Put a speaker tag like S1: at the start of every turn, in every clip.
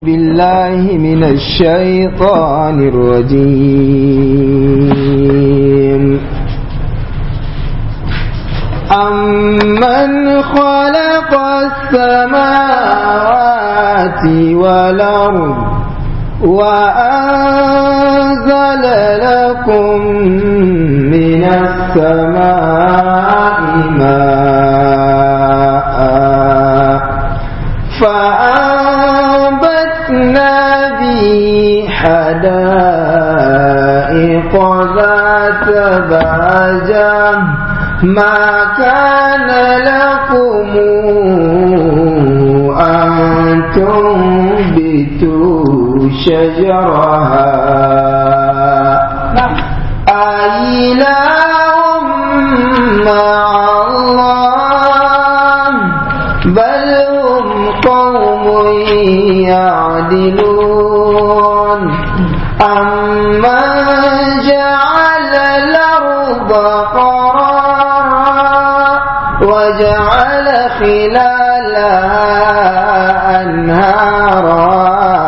S1: بالله من الشيطان الرجيم أمن خلق السماوات والأرض وأنزل لكم من السماء ماء فأنبتنا به حدائق ذات بهجة ما كان لكم أن تنبتوا شجرها أإله مع الله بل هم قوم يعدلون أمن جعل الأرض قرارا وجعل خلالها أنهارا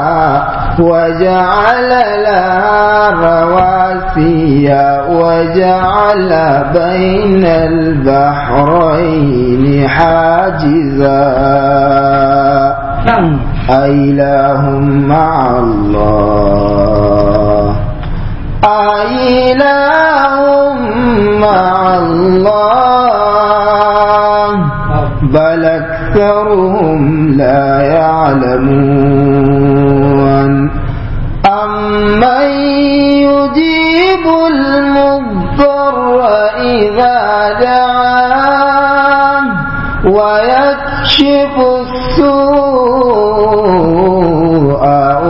S1: وجعل لها رواسي وجعل بين البحرين حاجزا أإله مع الله أإله مع الله بل أكثرهم لا يعلمون أمن يجيب المضطر إذا دعاه ويكشف السوء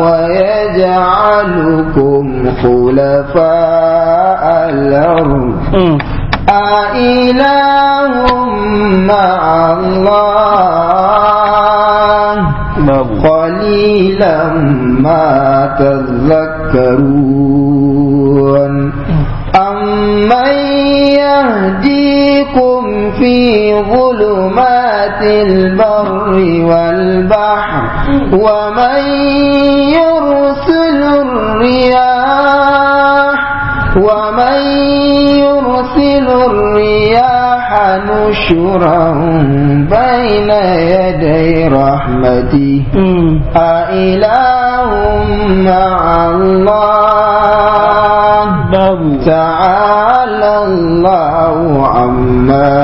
S1: ويجعلكم خلفاء الأرض أإله مع الله قليلا ما تذكرون أمن يهديكم في ظلمات البر والبحر ومن يرسل الرياح ومن يرسل الرياح نشرا بين يدي رحمته أإله مع الله تعالى الله عما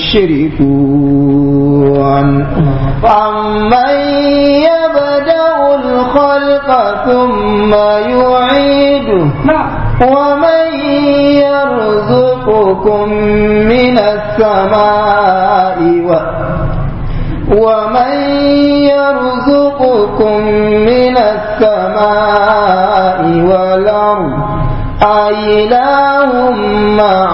S1: يشركون أمن يبدأ الخلق ثم يعيده ومن يرزقكم من السماء و ومن يرزقكم من السماء والأرض أإله مع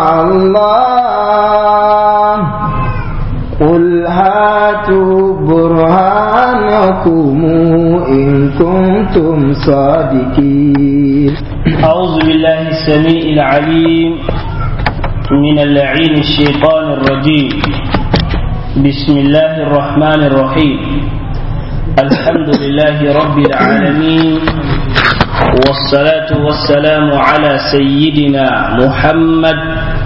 S1: الله قل هاتوا برهانكم إن كنتم صادقين
S2: أعوذ بالله السميع العليم من اللعين الشيطان الرجيم بسم الله الرحمن الرحيم الحمد لله رب العالمين والصلاة والسلام على سيدنا محمد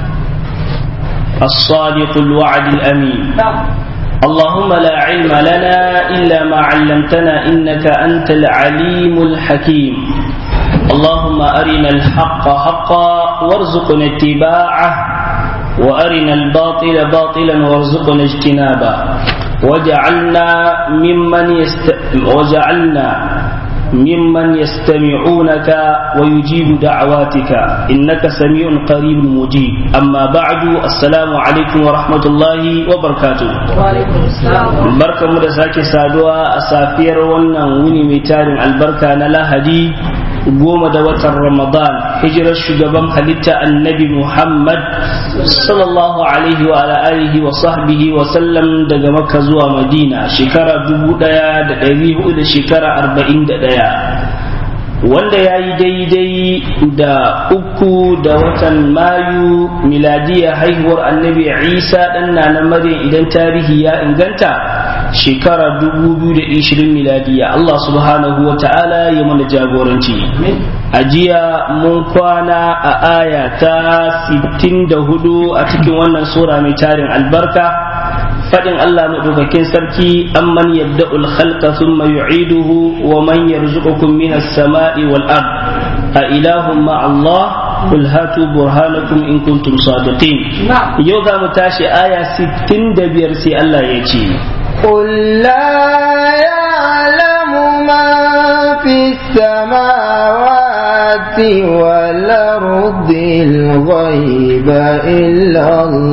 S2: الصادق الوعد الأمين اللهم لا علم لنا إلا ما علمتنا إنك أنت العليم الحكيم اللهم أرنا الحق حقا وارزقنا اتباعه وأرنا الباطل باطلا وارزقنا اجتنابه وجعلنا ممن يست... وجعلنا ممن يستمعونك ويجيب دعواتك إنك سميع قريب مجيب أما بعد السلام عليكم ورحمة الله وبركاته
S3: وعليكم السلام
S2: بركة مدساك سادوا أسافير ونن وني ميتار البركة نلاهدي goma da watan Ramadan hijirar shugaban halitta annabi Muhammad sallallahu alaihi wa alihi wa sahbihi wa sallam daga Makka zuwa Madina shekara dubu ɗaya da ɗari hudu da shekara arba'in da ɗaya wanda ya yi daidai da uku da watan mayu miladiya haihuwar annabi isa ɗan na maryam idan tarihi ya inganta shekara 2020 miladiya Allah subhanahu wa ta'ala ya mana jagoranci a jiya mun kwana a aya ta 64 a cikin wannan sura mai tarin albarka fadin Allah madaukakin sarki amman yabda'ul khalqa thumma yu'iduhu wa man yarzuqukum minas sama'i wal ard a ilahum ma Allah قل هاتوا برهانكم إن كنتم صادقين يوضع متاشي آية ستين دبير سي الله يجي
S1: قل لا يعلم من في السماوات والأرض الغيب إلا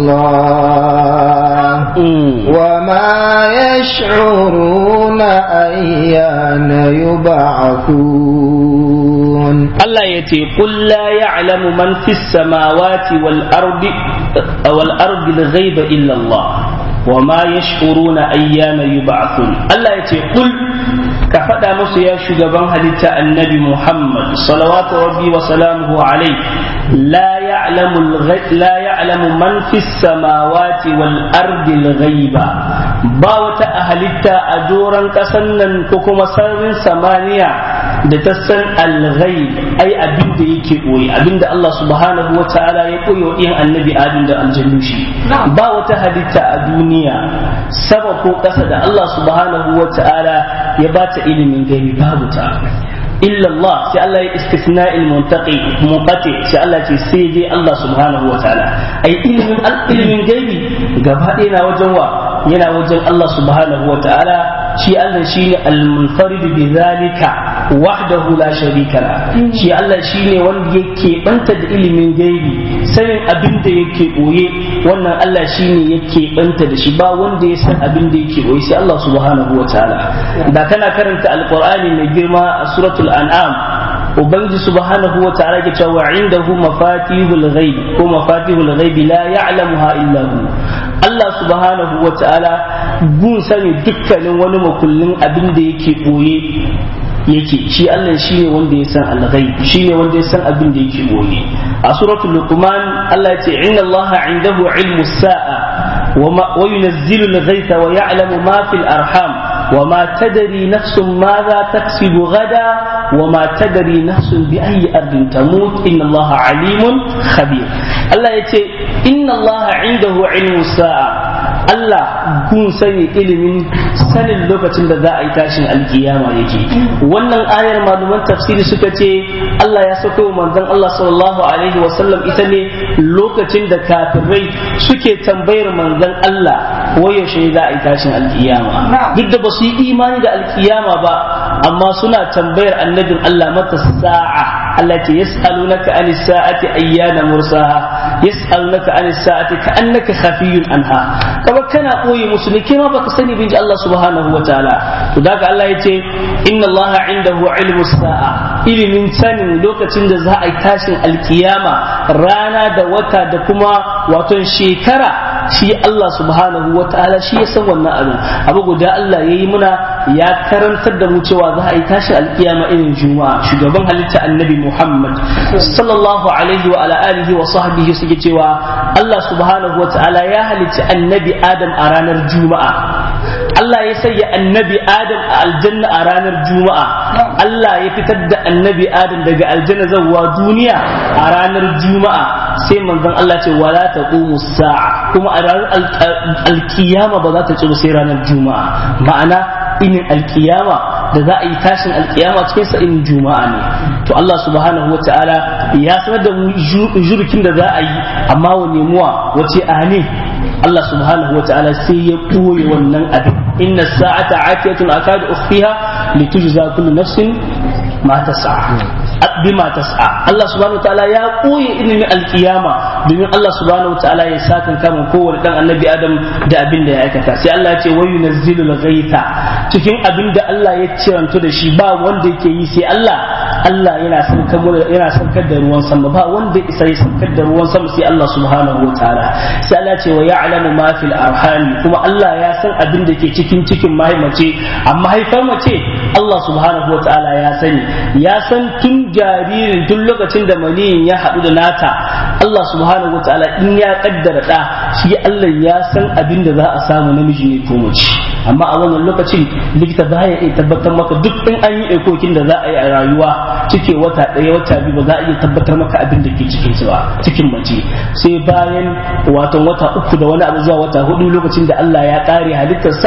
S1: الله وما يشعرون أيان يبعثون
S2: الله يتي قل لا يعلم من في السماوات والأرض والأرض الغيب إلا الله وما يشعرون أيان يبعثون الله يتي قل كفدا musu ya shugaban halitta annabi Muhammad salawatu rabbi wa salamuhu alayhi la ya'lamu la ya'lamu man fis samawati wal ardi al ghaiba ba wata halitta a doran kasan nan ko kuma sararin samaniya da ta san al ghaib ai abin da yake koyi abin da Allah subhanahu wa ta'ala ya koyi wa ɗiyan annabi Adam da aljannu shi ba wata halitta a duniya sama ko ƙasa da Allah subhanahu wa ta'ala ya ba ta ilimin gani babu ta illa Allah sai Allah ya istisna il muntaqi munqati sai Allah ce sai dai Allah subhanahu wa ta'ala ai ilimin ilimin gaibi gaba ɗaya na wajen wa yana wajen Allah subhanahu wa ta'ala shi Allah shine al-munfarid bi zalika wahdahu la sharika la shi Allah shine wanda yake banta da ilimin gaibi sanin abin da yake boye wannan Allah shine yake banta da shi ba wanda ya san abin da yake boye sai Allah subhanahu wa ta'ala da kana karanta alqur'ani mai girma a suratul an'am ubangiji subhanahu wa ta'ala ke cewa indahu mafatihul ghaib ko mafatihul ghaib la ya'lamuha illa hu Allah subhanahu wa ta'ala gun sani dukkanin wani makullin abin da yake boye yake shi Allah shi ne wanda ya san al-ghaib shi ne wanda ya san abin da yake boye a suratul luqman Allah ya ce inna Allah indahu ilmu sa'a wa yunazzilu al-ghaytha wa ya'lamu ma fil arham وما تدري نفس ماذا تكسب غدا وما تدري نفس بأي أرض تموت إن الله عليم خبير الله يتي إن الله عنده علم الساعة Allah kun sani ilimin sanin lokacin da za a yi tashin alkiyama yake wannan ayar malaman tafsiri suka ce Allah ya sako manzon Allah sallallahu alaihi wasallam ita ne lokacin da kafirai suke tambayar manzon Allah yaushe za a yi tashin alkiyama duk da ba su yi imani da alkiyama ba amma suna tambayar annabin Allah mata sa'a Allah ce yas'alunaka anis sa'ati ayyana mursaha yas'alunaka anis sa'ati ka'annaka khafiyun anha kaba kana koyi musu ne kima baka sani bin Allah subhanahu wa ta'ala to daga Allah yace inna Allah indahu ilmu sa'a ilimin sanin lokacin da za a yi tashin alkiyama rana da wata da kuma waton shekara shi Allah subhanahu wa ta'ala shi ya san wannan abin abu guda Allah ya yi muna ya karantar da mu cewa za a yi tashin alkiyama irin juma'a shugaban halitta annabi Muhammad sallallahu alaihi wa ala alihi wa sahbihi suke cewa Allah subhanahu wa ta'ala ya halicci annabi Adam a ranar juma'a Allah ya sanya annabi Adam a aljanna a ranar juma'a Allah ya fitar da annabi Adam daga aljanna zuwa duniya a ranar juma'a sai manzon Allah ce wala taqumu sa'a kuma a ranar alkiyama ba za ta tsiro sai ranar juma'a ma'ana inin alkiyama da za a yi tashin alkiyama cikin sa inin juma'a ne to Allah subhanahu wa ta'ala ya sanar da mu jurkin da za a yi amma wa nemuwa wace ne Allah subhanahu wa ta'ala sai ya ɓoye wannan abin inna sa'ata atiyatun akadu ukhfiha litujza kullu nafsin ma tas'a bima tas'a Allah subhanahu wataala ya koye ilimin alkiyama domin Allah subhanahu wataala ya sakan kama kowane dan annabi Adam da abin da ya aikata sai Allah ya ce wa yunazzilul ghaitha cikin abin da Allah ya ciranto da shi ba wanda yake yi sai Allah Allah yana saukar yana saukar da ruwan sama ba wanda isa ya saukar da ruwan sama sai Allah subhanahu wataala sai Allah ya ce wa ya'lamu ma fil arham kuma Allah ya san abin da ke cikin cikin mahaimace amma haifar mace Allah subhanahu wataala ya sani ya san tun jaririn tun lokacin da maniyin ya haɗu da nata Allah subhanahu wataala in ya kaddara da shi Allah ya san abin da za a samu namiji ne ko mace amma a wannan lokacin likita ba ya iya tabbatar maka duk in an yi ekokin da za a yi a rayuwa cike wata ɗaya wata biyu ba za a iya tabbatar maka abin da ke cikin ba cikin mace sai bayan watan wata uku da wani abu zuwa wata hudu lokacin da Allah ya ƙare halittarsa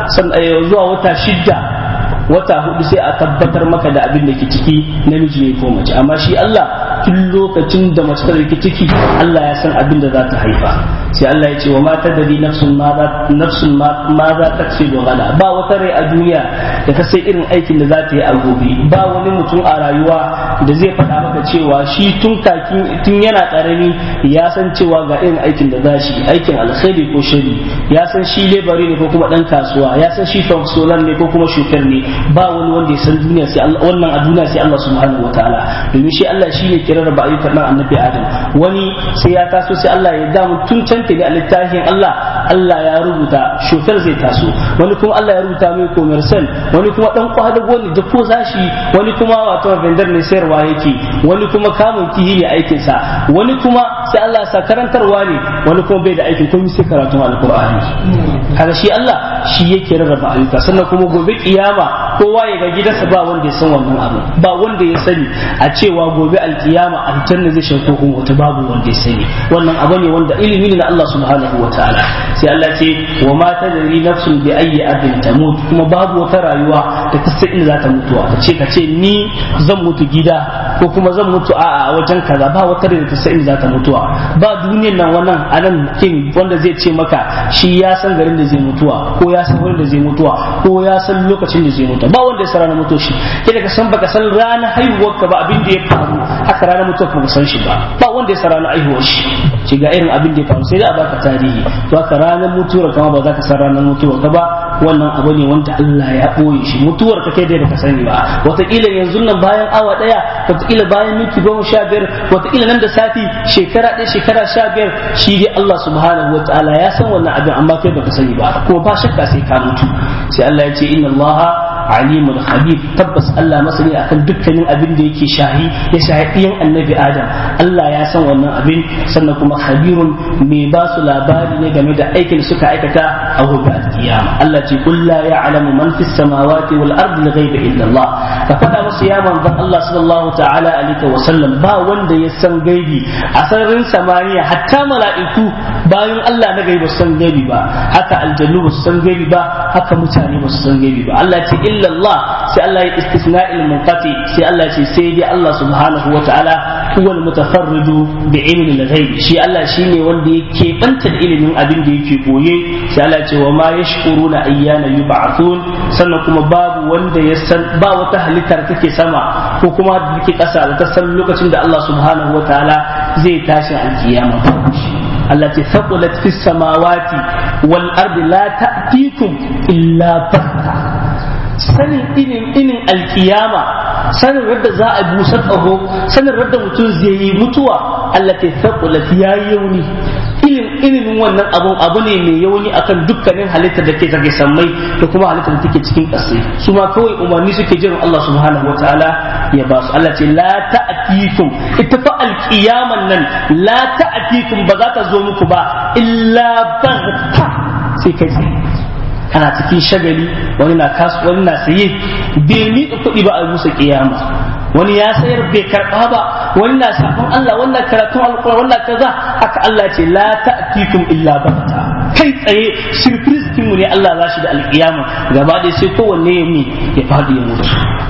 S2: zuwa wata shidda wata hudu sai a tabbatar maka da abin da ke ciki namiji ne ko mace amma shi Allah tun lokacin da mace ta ke ciki Allah ya san abin da za ta haifa sai Allah ya ce wa mata da di nafsun ma za nafsun ma za ta ce gada ba wata rai a duniya da ta sai irin aikin da za ta yi a gobe ba wani mutum a rayuwa da zai faɗa maka cewa shi tun kakin tun yana ƙarami ya san cewa ga irin aikin da za shi aikin alkhairi ko shari ya san shi lebari ne ko kuma ɗan kasuwa ya san shi fansolan ne ko kuma shukar ne ba wani wanda ya san duniya sai Allah wannan a duniya sai Allah subhanahu wataala domin shi Allah shine ke rarraba ayyukan nan annabi Adam wani sai ya taso sai Allah ya damu tun can ne a littafin Allah Allah ya rubuta shofar zai taso wani kuma Allah ya rubuta mai commercial wani kuma dan kwadago ne da ko zashi wani kuma wato vendor ne sayarwa yake wani kuma kamun kihi ne aikin sa wani kuma sai Allah ya sa karantarwa ne wani kuma bai da aikin kuma sai karatun alqur'ani kaga shi Allah shi yake rarraba ayyuka sannan kuma gobe kiyama kowa ya ga gidansa ba wanda ya san wannan abu ba wanda ya sani a cewa gobe alkiyama aljanna zai shiga ko kuma wata babu wanda ya sani wannan abu ne wanda ilimi ne na Allah subhanahu wa ta'ala sai Allah ce wa ma tadri nafsun bi ayyi ardin tamut kuma babu wata rayuwa da ta san inda za ta mutuwa ka ce ka ce ni zan mutu gida ko kuma zan mutu a wajen kaza ba wata da ta san inda za ta mutuwa ba duniyar nan wannan anan kin wanda zai ce maka shi ya san garin da zai mutuwa ko ya san wurin da zai mutuwa ko ya san lokacin da zai mutu ba wanda ya san ranar mutuwa shi kai ka san baka san ranar haihuwar ka ba abin da ya faru haka ranar mutuwa ka san shi ba ba wanda ya san ranar haihuwar shi shi ga irin abin da ya faru sai dai a baka tarihi to haka ranar mutuwar kama ba za ka san ranar mutuwar ka ba wannan abu ne wanda Allah ya ɓoye shi mutuwar ka kai dai baka sani ba wataƙila yanzu nan bayan awa ɗaya wataƙila bayan minti goma sha biyar wataƙila nan da sati shekara ɗaya shekara sha biyar shi dai Allah subhanahu wa ta'ala ya san wannan abin amma kai baka sani ba kuma ba shakka sai ka mutu sai Allah ya ce inna Allah alimul khabir tabbas Allah masani akan dukkanin abin da yake shahi ya shahi ɗiyan annabi Adam Allah ya san wannan abin sannan kuma khabirun mai ba su labari ne game da aikin da suka aikata a gobe alkiyama Allah ce qul la ya'lamu man fis samawati wal ardi al-ghaiba illa Allah ka faɗa musu ya manzon Allah sallallahu ta'ala alaihi wa sallam ba wanda ya san gaibi a sararin samaniya hatta mala'iku bayan Allah na gaibi ba su san gaibi ba haka aljannu ba su san gaibi ba haka mutane ba su san gaibi ba Allah ce illa Allah sai Allah ya istisna'il munqati sai Allah ce sai dai Allah subhanahu wa ta'ala huwa al-mutafarridu bi ilmi al-ghaib shi Allah shine wanda yake banta da ilimin abin da yake boye sai Allah ce wa ma yashkuruna ayyana yub'athun sannan kuma babu wanda ya san ba wata halittar take sama ko kuma da take kasa da ta san lokacin da Allah subhanahu wa ta'ala zai tashi alkiyama التي ثقلت في السماوات والأرض لا تأتيكم إلا بغتة sanin inin inin alkiyama sanin radda za a busar tsaho sanin radda mutum zai yi mutuwa Allah ta thaqulat ya yauni ilin ilimin wannan abun abu ne mai yauni akan dukkanin halittar da ke take sammai da kuma halittar da take cikin ƙasai su ma kawai umarni suke jiran Allah subhanahu wataala ya ba su Allah ce la ta'tikum ita fa alkiyaman nan la ta'tikum ba za ta zo muku ba illa baghta sai kai kana cikin shagali wani na kasu wani na saye bai miƙa kuɗi ba a musa kiyama wani ya sayar bai karɓa ba wani na sabon Allah wannan karatun alƙura wannan kaza haka Allah ce la ta'tikum illa bakta kai tsaye surprise mu ne Allah za shi da alƙiyama gaba ɗaya sai kowanne ya mi ya faɗi ya mutu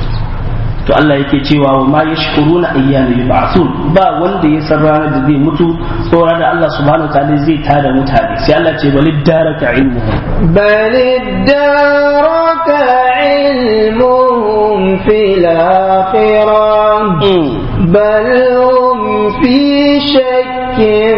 S2: to Allah yake cewa wa ma yashkuruna ayyana yub'athun ba wanda ya san ranar da zai mutu ko ranar da Allah subhanahu wataala zai tada mutane sai Allah ce balid daraka ilmuhum
S1: balid daraka ilmuhum fil akhirah bal hum fi shakkin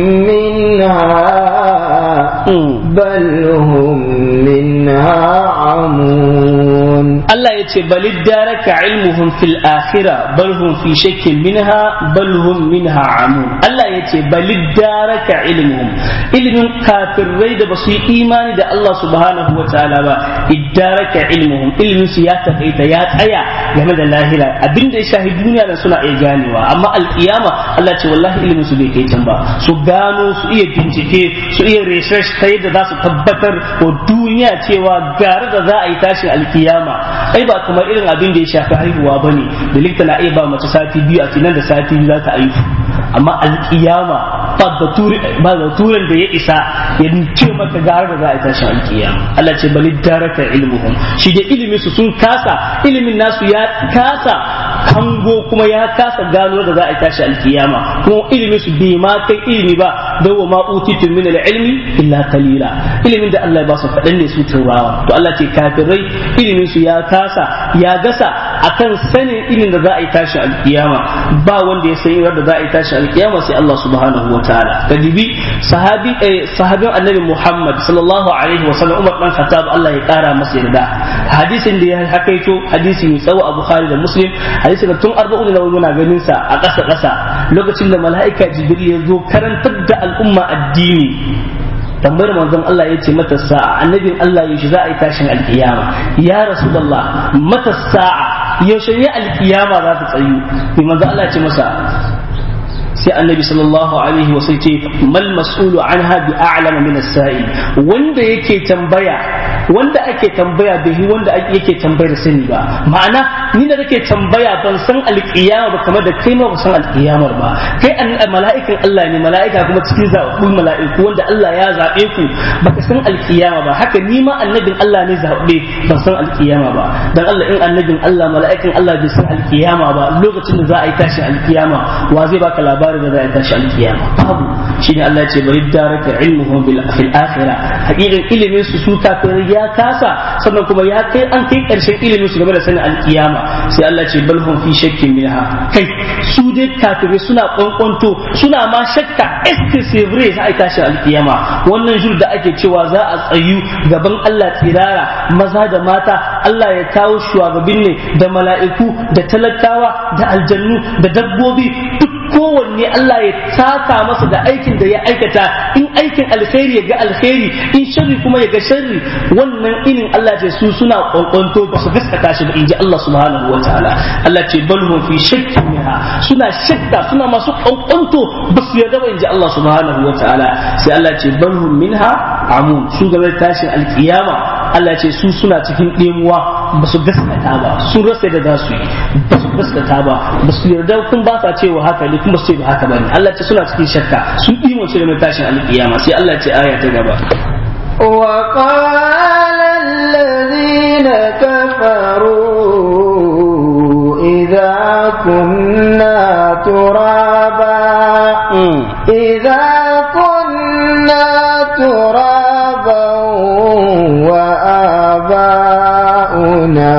S1: minha bal hum minha amun
S2: Allah ya ce balid daraka ilmuhum fil akhira bal hum fi shakkin minha bal hum minha amun Allah ya ce balid daraka ilmuhum ilmin kafirai da basu yi imani da Allah subhanahu wa ta'ala ba iddaraka ilmuhum ilmin su ya takaita ya tsaya game da lahira abinda ya shahi duniya da suna iya ganewa amma alkiyama Allah ce wallahi ilmin su bai kai can ba su gano su iya bincike su iya research ta yadda za su tabbatar wa duniya cewa gare da za a yi tashin alkiyama ai ba kamar irin abin da ya shafi haihuwa bane da likita na iya ba mace sati biyu a nan da sati biyu za ta haihu amma alkiyama ba baturen da ya isa ya ce maka gare da za a yi tashin alkiyama Allah ce bali daraka ilmuhum shi da ilimin su sun kasa ilimin nasu ya kasa hango kuma ya kasa gano da za a tashi alkiyama kuma ilimin su bai ma kai ilimi ba da wa ma utitu min ilmi illa qalila ilimin da Allah ya ba su kadan ne su turawa to Allah ce kafirai ilimin su ya kasa ya gasa akan sanin ilimin da za a yi tashi alkiyama ba wanda ya san da za a yi tashi alkiyama sai Allah subhanahu wa ta'ala kadibi sahabi eh, sahabin annabi Muhammad sallallahu alaihi wa sallam Umar dan Khattab Allah ya kara masa yarda hadisin da ya hakaito hadisi mai tsawo a Bukhari da Muslim hadisi da tun arba'un da muna ganin sa a ƙasa ƙasa lokacin da mala'ika Jibril ya zo karantar da al'umma addini tambayar manzon Allah ya ce mata sa'a annabin Allah yaushe za a yi tashin alkiyama ya rasulullah mata sa'a yaushe ne alkiyama za ta tsayu mai manzon Allah ya ce masa sai annabi sallallahu alaihi wa sai ce mal mas'ulu anha bi a'lama min as-sa'il wanda yake tambaya wanda ake tambaya bai wanda yake tambayar sani ba ma'ana ni da nake tambaya ban san alƙiyama ba kamar da kai ma ba san alƙiyamar ba kai mala'ikan Allah ne mala'ika kuma cikin zaɓaɓɓun mala'iku wanda Allah ya zaɓe ku baka san alƙiyama ba haka ni ma annabin Allah ne zaɓe ban san alƙiyama ba dan Allah in annabin Allah mala'ikan Allah bai san alƙiyama ba lokacin da za a yi tashin alƙiyama wa zai baka labarin da za a yi tashin alƙiyama babu shine Allah ya ce bari daraka ilmuhum bil akhirah hakikan ilimin su su kafirai ya kasa sannan kuma ya kai an kai karshen ilimin su game da sanin alkiyama sai Allah ce bal hum fi shakkin minha kai su dai kafirai suna kwankwanto suna ma shakka excessively sai tashi alkiyama wannan jur da ake cewa za a tsayu gaban Allah tsirara maza da mata Allah ya kawo shugabin ne da mala'iku da talakawa da aljannu da dabbobi duk kowanne Allah ya taka masa da aikin da ya aikata in aikin alkhairi ya ga alkhairi in sharri kuma ya ga sharri wannan inin Allah ce su suna kwankwanto ba su gaskata shi ba in ji Allah subhanahu wa ta'ala Allah ce bal hum fi shakkin minha suna shakka suna masu kwankwanto ba su yarda ba in ji Allah subhanahu wa ta'ala sai Allah ce bal hum minha amun su game tashin alkiyama Allah ce su suna cikin ɗemuwa ba su gaskata ba sun rasa da za su yi ba su gaskata ba ba su yarda kun ba sa cewa haka ne kuma su ce ba haka ba ne Allah ce suna cikin shakka sun ɗimoce da mai tashin alƙiyama sai Allah ce aya ta gaba
S1: وقال الذين كفروا إذا كنا ترابا إذا كنا ترابا وآباؤنا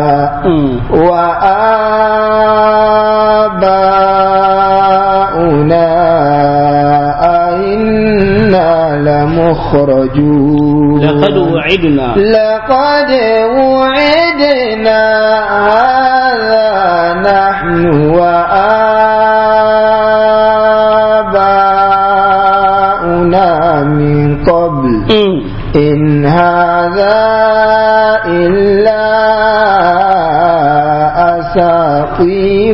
S1: وآباؤنا أئنا لمخرجون
S2: لقد وعدنا
S1: لقد وعدنا هذا نحن وآباؤنا من قبل إن هذا إلا أساطير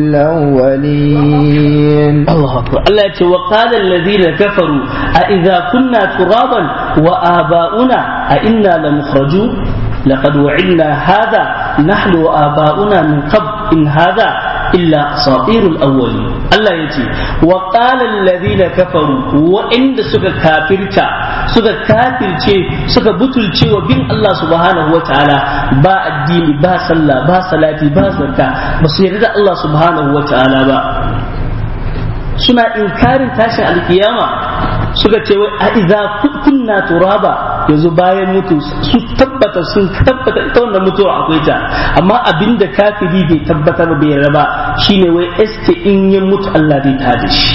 S1: الأولين
S2: الله أكبر الله يقول وقال الذين كفروا أإذا كنا ترابا وآباؤنا أئنا لمخرجون لقد وعدنا هذا نحن وآباؤنا من قبل إن هذا إلا أساطير الأولين الله يتي وقال الذين كفروا وإن سك كافرتا سك كافرتي سك بطلتي وبين الله سبحانه وتعالى با الدين با صلى با صلاتي با زكاة بس يرد الله سبحانه وتعالى با suna inkarin tashin alkiyama suka ce wai a idza kunna turaba yanzu bayan mutu su tabbata sun tabbata ita wannan mutuwa akwai ta amma abinda kafiri bai tabbatar bai raba shine wai eske in ya mutu Allah zai tada shi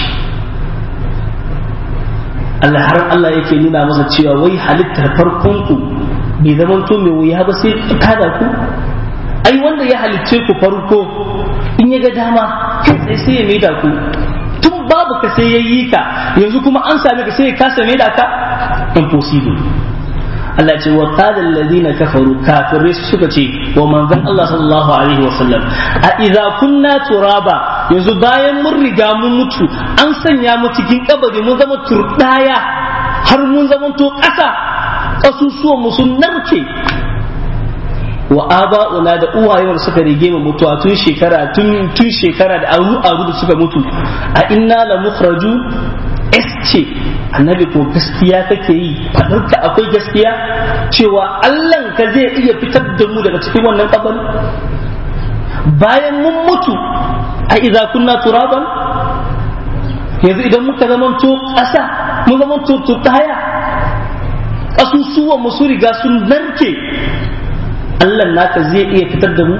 S2: Allah har Allah yake nuna masa cewa wai halittar farkon ku bai zama to mai wuya ba sai tada ku ai wanda ya halicce ku farko in ya ga dama kai sai ya maida ku tun babu ka sai ya yi ka yanzu kuma an same ka sai ya kasa mai da ka impossible Allah ce wa qala alladhina kafaru kafirai suka ce wa manzon Allah sallallahu alaihi wasallam a idza kunna turaba yanzu bayan mun riga mun mutu an sanya mu cikin kabari mun zama turdaya har mun zamanto ƙasa ƙasusuwan mu sun narke wa aba'una da uwayen suka rige mu mutuwa tun shekara tun tun shekara da aru aru da suka mutu a inna la mukhraju ce annabi ko gaskiya kake yi fadarka akwai gaskiya cewa Allah ka zai iya fitar da mu daga cikin wannan kabari bayan mun mutu a idza kunna turaban yanzu idan muka zamanto ƙasa mun zamanto tutaya ƙasusuwan mu su riga sun narke Allah naka zai iya fitar da mu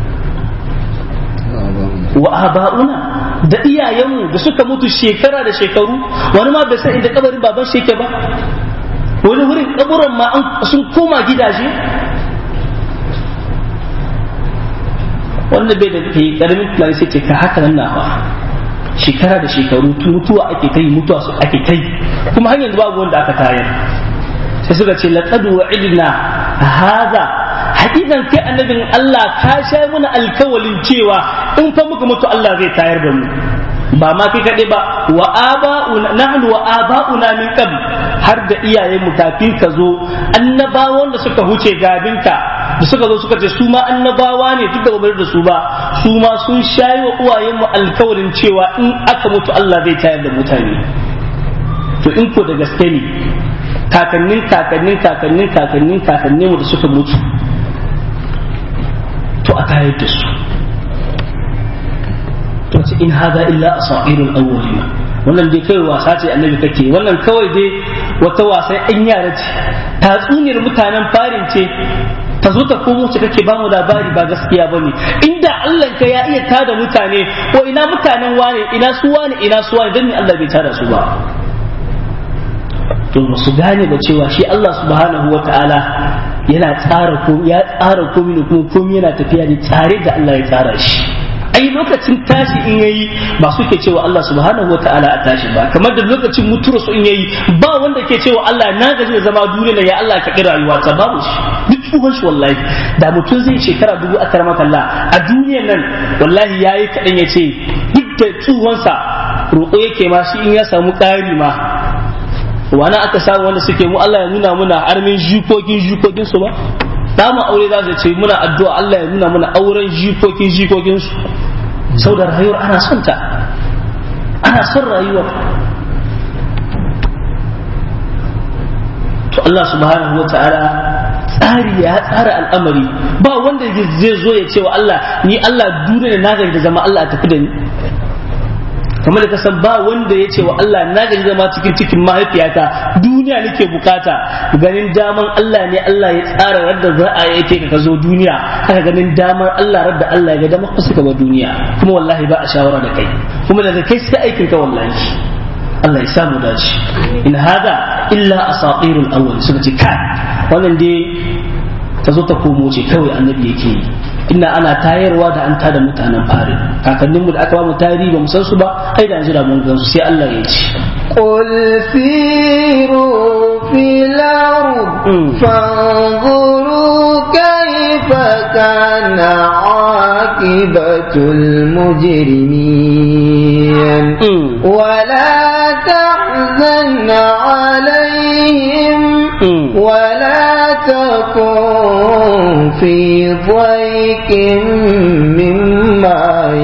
S2: wa aba'una da iyayenmu da suka mutu shekara da shekaru wani ma bai san inda kabarin baban shi yake ba wani wurin kaburan ma sun koma gidaje wanda bai da ke karamin tunani sai ce ka haka nan nawa shekara da shekaru mutuwa ake kai mutuwa su ake kai kuma hanyar babu wanda aka tayar sai suka ce laqad wa'idna hadha hakikan kai annabin Allah ka sha muna alkawalin cewa in fa muka mutu Allah zai tayar da mu ba ma kai kaɗai ba wa aba'una nahnu wa aba'una min qabl har da iyayen mu kafin ka zo annabawan da suka huce gabinka da suka zo suka ce su ma annabawa ne duk da ba da su ba su ma sun shayi wa uwayen mu alkawarin cewa in aka mutu Allah zai tayar da mutane to in ko da gaske ne kakannin kakannin kakannin kakannin kakannin mu da suka mutu to a tayar da su to ce in hada illa asairul awwalina wannan dai kai wasa ce annabi kake wannan kawai dai wata wasan in yara ce tatsuniyar mutanen farin ce ta zo ta komo ce kake bamu labari ba gaskiya bane inda Allah ka ya iya tada mutane ko ina mutanen wane ina su wane ina su wane dan ne Allah bai tada su ba to su gane da cewa shi Allah subhanahu wa ta'ala yana tsara ko ya tsara komai ne kuma komai yana tafiya ne tare da Allah ya tsara shi ai lokacin tashi in yayi ba su ke cewa Allah subhanahu wa ta'ala a tashi ba kamar da lokacin mutuwar su in yayi ba wanda ke cewa Allah na gaji da zama duniya ya Allah ka kira rayuwa ta babu shi duk tsohon shi wallahi da mutum zai shekara dubu a karamar Allah a duniyar nan wallahi yayi kaɗan ya ce duk da tsohonsa roƙo yake ma shi in ya samu ƙari ma wani aka samu wanda suke mu Allah ya nuna muna armin jikokin jikokin su ba dama aure za su ce muna addu'a Allah ya nuna muna auren jikokin jikokin su sau da rayuwar ana son ta ana son rayuwar to Allah subhanahu wa ta'ala tsari ya tsara al'amari ba wanda zai zo ya ce wa Allah ni Allah duniya na da zama Allah a tafi da ni kamar da kasan ba wanda ya ce wa Allah na gaji zama cikin cikin mahaifiyata duniya nake bukata ganin daman Allah ne Allah ya tsara radda za a yi ka zo duniya haka ganin damar Allah radda Allah ya ga damar ka suka ba duniya kuma wallahi ba a shawara da kai kuma daga kai sai aikin ka wallahi Allah ya samu dace in hada illa asatirul awwal suka ce kai wannan dai ta zo ta komo ce kawai annabi yake yi inna ana tayarwa da an tada mutanen fari kakanninmu da aka ba mu tarihi ba mu san su ba ai da jira mun gan su sai Allah ya ce
S1: قل سيروا في الأرض فانظروا كيف كان عاقبة المجرمين ولا تحزن عليهم ولا تكن في ضيق مما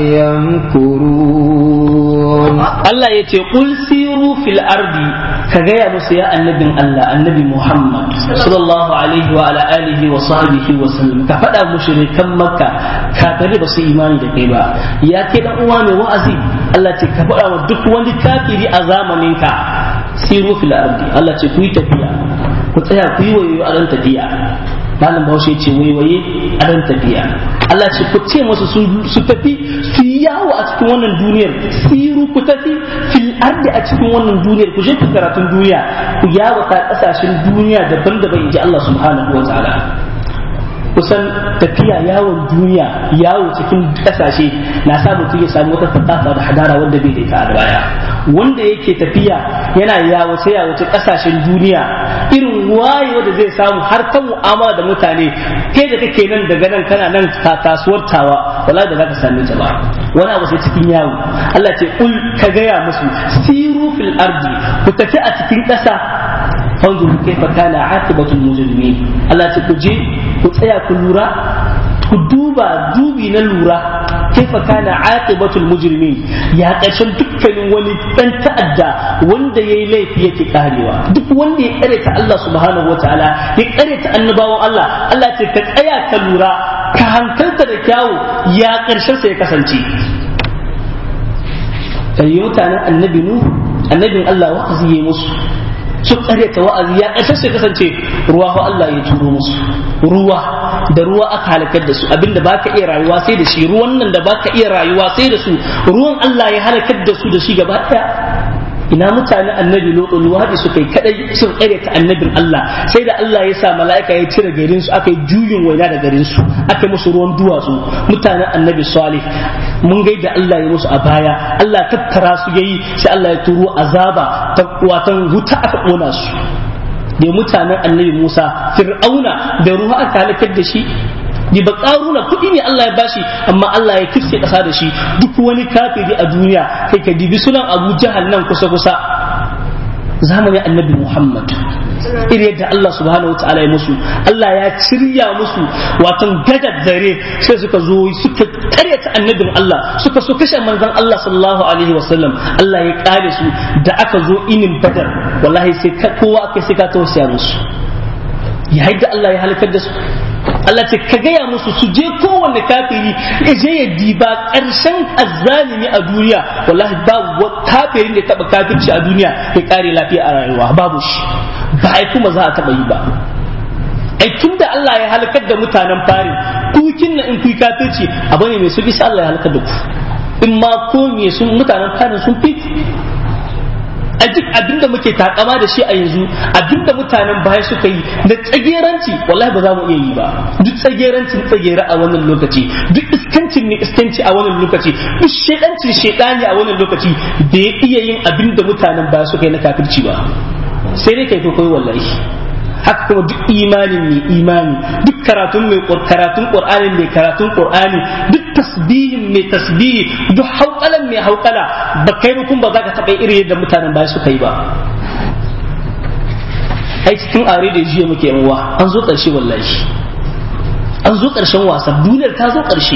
S1: يمكرون
S2: Allah ya ce qul siru fil ardi ka gaya musu ya annabin Allah annabi Muhammad sallallahu alaihi wa ala alihi wa sahbihi wa sallam ka faɗa mushrikan makka kafirai ba su imani da kai ba ya ke dan uwa mai wa'azi Allah ce ka faɗa wa duk wani kafiri a zamanin ka siru fil ardi Allah ce ku yi tafiya ku tsaya ku yi wayo a ran tafiya malam bahaushe ce waiwaye a ran tafiya Allah ce ku ce masu su tafi su yi yawo a cikin wannan duniyar siru ku tafi fil ardi a cikin wannan duniyar ku je ku karatun duniya ku yawo ta kasashen duniya daban-daban inji Allah subhanahu wa ta'ala kusan tafiya yawon duniya yawo cikin kasashe na sa mutum ya samu wata fatafa da hadara wanda bai da ita a baya wanda yake tafiya yana yawace yawace kasashen duniya irin wayewa da zai samu har ta mu'amala da mutane kai da kake nan daga nan kana nan kasuwar tawa wala da zaka same ta ba wani abu sai cikin yawo Allah ce kul ka gaya musu siru fil ardi ku tafi a cikin ƙasa fanzuru kaifa kana aqibatul mujrimin Allah ce ku je ku tsaya ku lura ku duba dubi na lura kaifa kana aqibatul mujrimin ya ƙarshen dukkanin wani dan ta'adda wanda yayi laifi yake karewa duk wanda ya kare ta Allah subhanahu wataala ya kare ta annabawan Allah Allah ce ka tsaya ka lura ka hankalta da kyawu ya ƙarshen sa ya kasance kai mutanen annabi nu annabin Allah wa'azi yayi musu su tsare ta wa'azi ya ƙarshe sai kasance ruwa fa Allah ya turo musu ruwa da ruwa aka halakar da su abinda baka iya rayuwa sai da shi ruwan nan da baka iya rayuwa sai da su ruwan Allah ya halakar da su da shi gaba daya ina mutanen annabi lodo luwadi suka yi kadai sun tsare ta annabin Allah sai da Allah ya sa mala'ika ya cire garin su aka yi juyin waina da garin su aka musu ruwan duwatsu mutanen annabi salih mun gaida Allah ya musu a baya Allah tattara su yayi sai Allah ya turo azaba ta watan wuta aka kona su da mutanen annabi Musa fir'auna da ruwa aka halakar da shi ni ba karuna kuɗi ne Allah ya bashi amma Allah ya kisse ƙasa da shi duk wani kafiri a duniya kai ka dibi sunan Abu Jahal nan kusa kusa zamanin annabi Muhammad iri yadda Allah subhanahu wa ta'ala ya musu Allah ya cirya musu watan gadar dare sai suka zo suka karyata annabin Allah suka so kashe manzon Allah sallallahu alaihi wasallam Allah ya kare su da aka zo inin badar wallahi sai kowa aka sai ka tausaya musu ya da Allah ya halakar da su Allah ce ka gaya musu su je kowanne kafiri ya je ya diba ƙarshen azzalimi a duniya wallahi babu kafirin da taba kafirci a duniya ya kare lafiya a rayuwa babu shi ba ai kuma za a taba yi ba ai tun da Allah ya halakar da mutanen fari kukin na in kuyi kafirci abu ne mai sauki sai Allah ya halakar da ku in ma ko me sun mutanen farin sun fi a duk abinda muke takama da shi a yanzu abinda mutanen baya suka yi da tsageranci wallahi ba za mu iya yi ba duk tsagerancin tsagera a wannan lokaci duk iskancin ne iskanci a wannan lokaci duk shedancin shedani a wannan lokaci bai iya yin abinda mutanen baya suka yi na kafirci ba sai dai kai koyi wallahi haka kuma duk imanin mai imani duk karatun mai karatun qur'ani mai karatun qur'ani duk tasbihin mai tasbihi duk hauƙalan mai hauƙala ba kai ba kun ba za ka taɓa iri yadda mutanen baya suka yi ba ai cikin are da jiya muke yan uwa an zo ƙarshe wallahi an zo ƙarshen wasa duniyar ta zo ƙarshe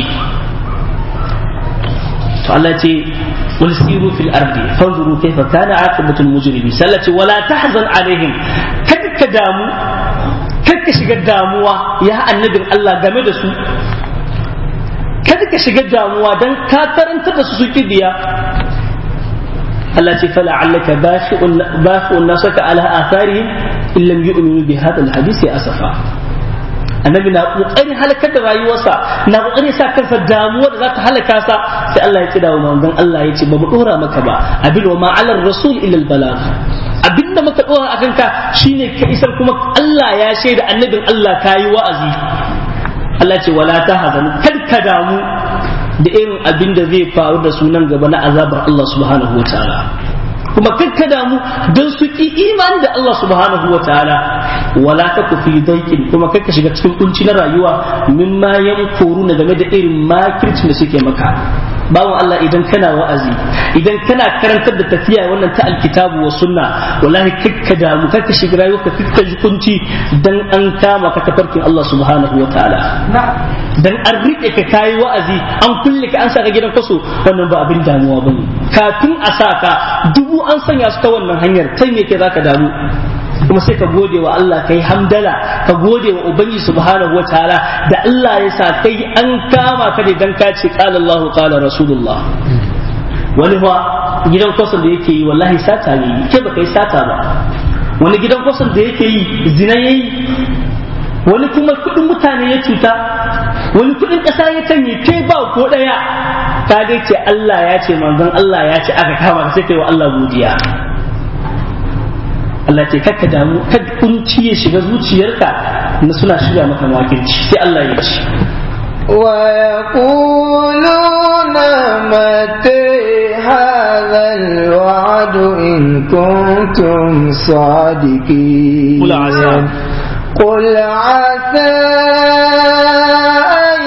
S2: to Allah ce قل سيروا في الأرض فانظروا كيف كان عاقبة المجرمين سلتي ولا تحزن عليهم كدك دامو كدك شغل داموا يا النبي الله game da su kada ka shiga damuwa dan ka karanta da su suke biya Allah ce fala allaka bashi'un bashi'un nasaka ala atharihim in lam yu'minu bi hadha alhadith ya asafa annabi na kokarin halakar da rayuwarsa na kokarin sa kansa damuwa da za ta halaka sa sai Allah ya kida wa manzon Allah ya ce ba mu dora maka ba abin wa ma alar rasul illa albalagh abin da muka dora akan ka shine ka isar kuma Allah ya shaida annabin Allah kayi wa'azi Allah ce wala tahzan kar ka damu da irin abin da zai faru da sunan gaba na azabar Allah subhanahu wataala kuma kakka damu don su ki imani da Allah subhanahu wa ta'ala wala ka ku fi daikin kuma kakka shiga cikin kunci na rayuwa mimma yan na game da irin makircin da suke maka bawan Allah idan kana wa'azi idan kana karantar da tafiya wannan ta alkitabu wa sunna wallahi kakka damu kakka shiga rayuwa ka kakka ji kunci dan an kama ka tafarkin Allah subhanahu wa ta'ala dan an rike ka kayi wa'azi an kulle ka an saka gidan kaso wannan ba abin damuwa bane kafin a saka dubu an sanya su ta wannan hanyar kai me ke zaka damu kuma sai ka gode wa Allah kai hamdala ka gode wa ubangiji subhanahu wataala da Allah ya sa kai an kama ka ne dan ka ce qala Allah qala rasulullah wani fa gidan kwasan da yake yi wallahi sata ne ke baka yi sata ba wani gidan kwasan da yake yi zina yayi wani kuma kudin mutane ya cuta wani kudin ƙasa ya canye ke ba ko ɗaya ka dai ce Allah ya ce manzon Allah ya ce aka kama ka sai kai wa Allah godiya Allah ce kakka damu kada kunci ya shiga zuciyarka na suna shirya maka makirci sai Allah ya ce
S1: ويقولون متى هذا الوعد إن كنتم صادقين
S2: قل عسى
S1: قل عسى أن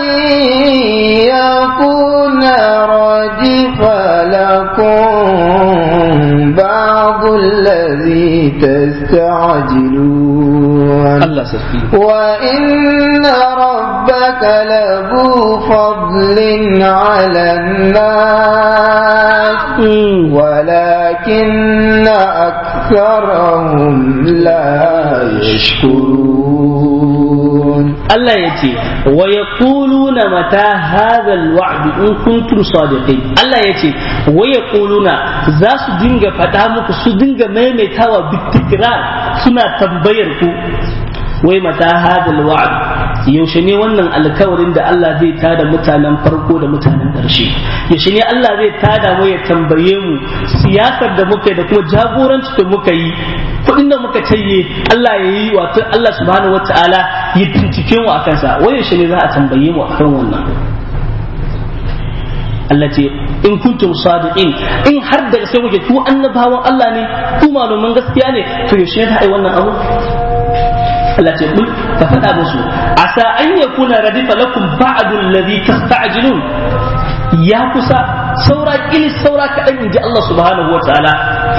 S1: يكون ردف لكم بعض الذي تستعجلون
S2: Allah sarki
S1: وإن ربك لذو فضل على الناس ولكن أكثرهم لا يشكرون
S2: Allah ya ce wa yaquluna mata hadha alwa'd in kuntum sadiqin Allah ya ce wa yaquluna za su dinga faɗa muku su dinga maimaitawa bitikrar suna tambayar ku wai mata hadha alwa'd yaushe ne wannan alkawarin da Allah zai tada mutanen farko da mutanen ƙarshe yaushe ne Allah zai tada mu ya tambaye mu siyasar da muka yi da kuma jagoranci da muka yi kuɗin da muka taye Allah ya yi wato Allah subhanahu wataala ya bincike mu akan sa wai yaushe ne za a tambaye mu akan wannan Allah ce in kuntum sadiqin in har da sai muke ku annabawan Allah ne ku malaman gaskiya ne to yaushe ne za a yi wannan abu Allah ce kul ka faɗa musu asa an yakuna radifa lakum ba'du alladhi tasta'jilun ya kusa saura kilis saura kaɗan in ji Allah subhanahu wa ta'ala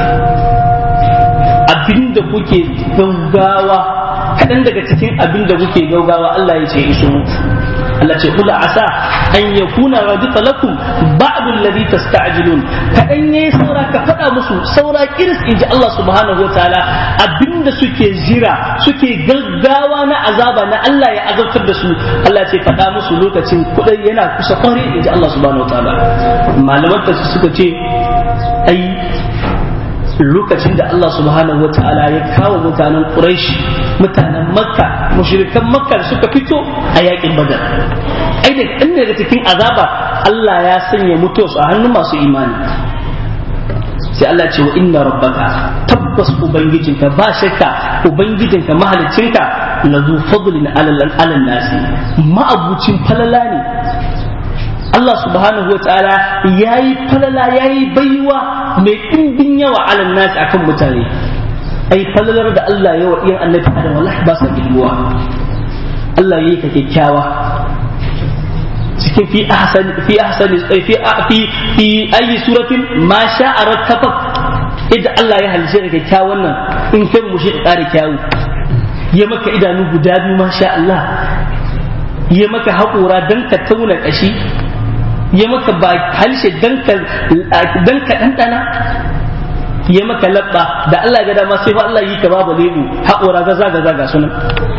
S2: abinda kuke gaugawa kaɗan daga cikin abinda kuke gaugawa Allah ya ce iso muku Allah ce kula asa an yakuna radifa lakum ba'du alladhi tasta'jilun kaɗan yayi saura ka faɗa musu saura kiris in ji Allah subhanahu wa ta'ala abinda suke jira suke gaggawa na azaba na Allah ya azabtar da su Allah ce faɗa musu lokacin kuɗai yana kusa kware in ji Allah subhanahu wa ta'ala malaman ta suka ce ai lokacin da Allah subhanahu wa ta'ala ya kawo mutanen Quraysh mutanen Makka mushrikan Makka da suka fito a yakin Badar ai da ɗan daga cikin azaba Allah ya sanya mutuwarsu a hannun masu imani sai Allah ce wa inna rabbaka tabbas ubangijinka ba shakka ubangijinka mahalicinka lazu fadlin alal nasi ma'abucin falala ne Allah subhanahu wa ta'ala yayi falala yayi baiwa mai ɗimbin yawa alal nasi akan mutane ai falalar da Allah yawa iyan annabi Adam wallahi ba sa giduwa Allah yayi ka kyakkyawa cikin fi ahsan fi ahsan fi fi fi ayi suratin ma sha'a rakkabak idan Allah ya halice ka kyakkyawan nan in kai mu shi ƙara kyawu ya maka idanu guda biyu ma sha Allah ya maka haƙora dan ka tauna ƙashi ya maka ba halshe dan ka dan ka ɗanɗana ya maka labba da Allah ga dama sai fa Allah yi ka babu lebu haƙora gaza gaza ga sunan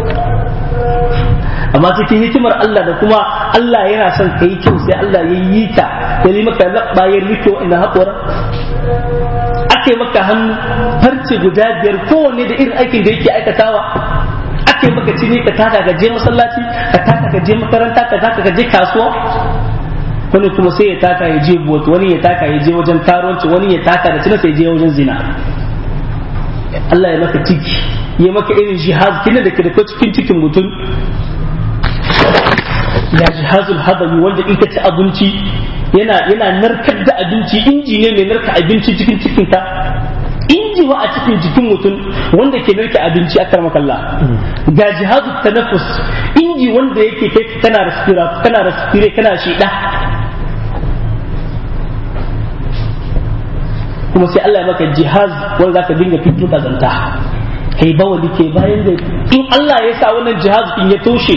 S2: amma cikin hikimar Allah da kuma Allah yana son ka yi kyau sai Allah ya yi ka ya yi maka labba ya rike wa'annan haƙora aka yi maka hannu farce guda biyar kowanne da irin aikin da yake aikatawa aka yi maka cini ka taka ka je masallaci ka taka ka je makaranta ka taka ka je kasuwa wani kuma sai ya taka ya je bot wani ya taka ya je wajen karuwanci wani ya taka da cina sai ya je wajen zina Allah ya maka ciki ya maka irin jihaz kina da ke da cikin cikin mutum ya jihazul hadami wanda in ka ci abinci yana yana narkar da abinci inji ne mai narka abinci cikin cikinka inji wa a cikin jikin mutum wanda ke narke abinci a karmakalla ga jihazul tanafus inji wanda yake kai kana respira kana respire kana shida kuma sai Allah ya maka jihaz wanda zaka dinga fito kazanta kai bawali ke bayan da in Allah ya sa wannan jihaz in ya toshe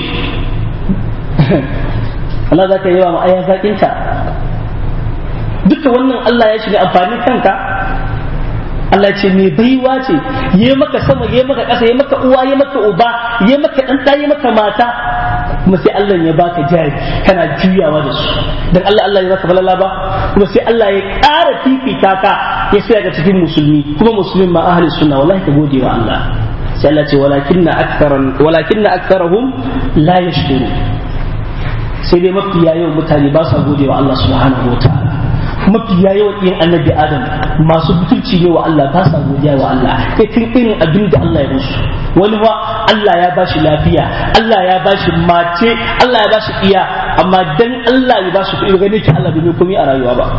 S2: Allah za ka yi wa ma'aya zaƙinka duka wannan Allah ya shiga amfanin kanka Allah ce mai baiwa ce ya maka sama ya maka ƙasa ya maka uwa ya maka uba ya maka ɗan ya maka mata kuma sai Allah ya baka jari kana juyawa da su dan Allah Allah ya baka falala ba kuma sai Allah ya ƙara fifita ka ya sai ga cikin musulmi kuma musulmin ma ahli sunna wallahi ka gode wa Allah sai Allah ce walakinna aktharan walakinna aktharahum la yashkurun sai dai mafiya yawan mutane ba sa gode wa Allah subhanahu wa ta'ala mafiya yawan yin annabi adam masu butulci ne wa Allah ba sa godiya wa Allah kai tun irin abin da Allah ya musu wani ba Allah ya bashi lafiya Allah ya bashi mace Allah ya bashi iya amma dan Allah ya bashi kuɗi gane ki Allah bai komai a rayuwa ba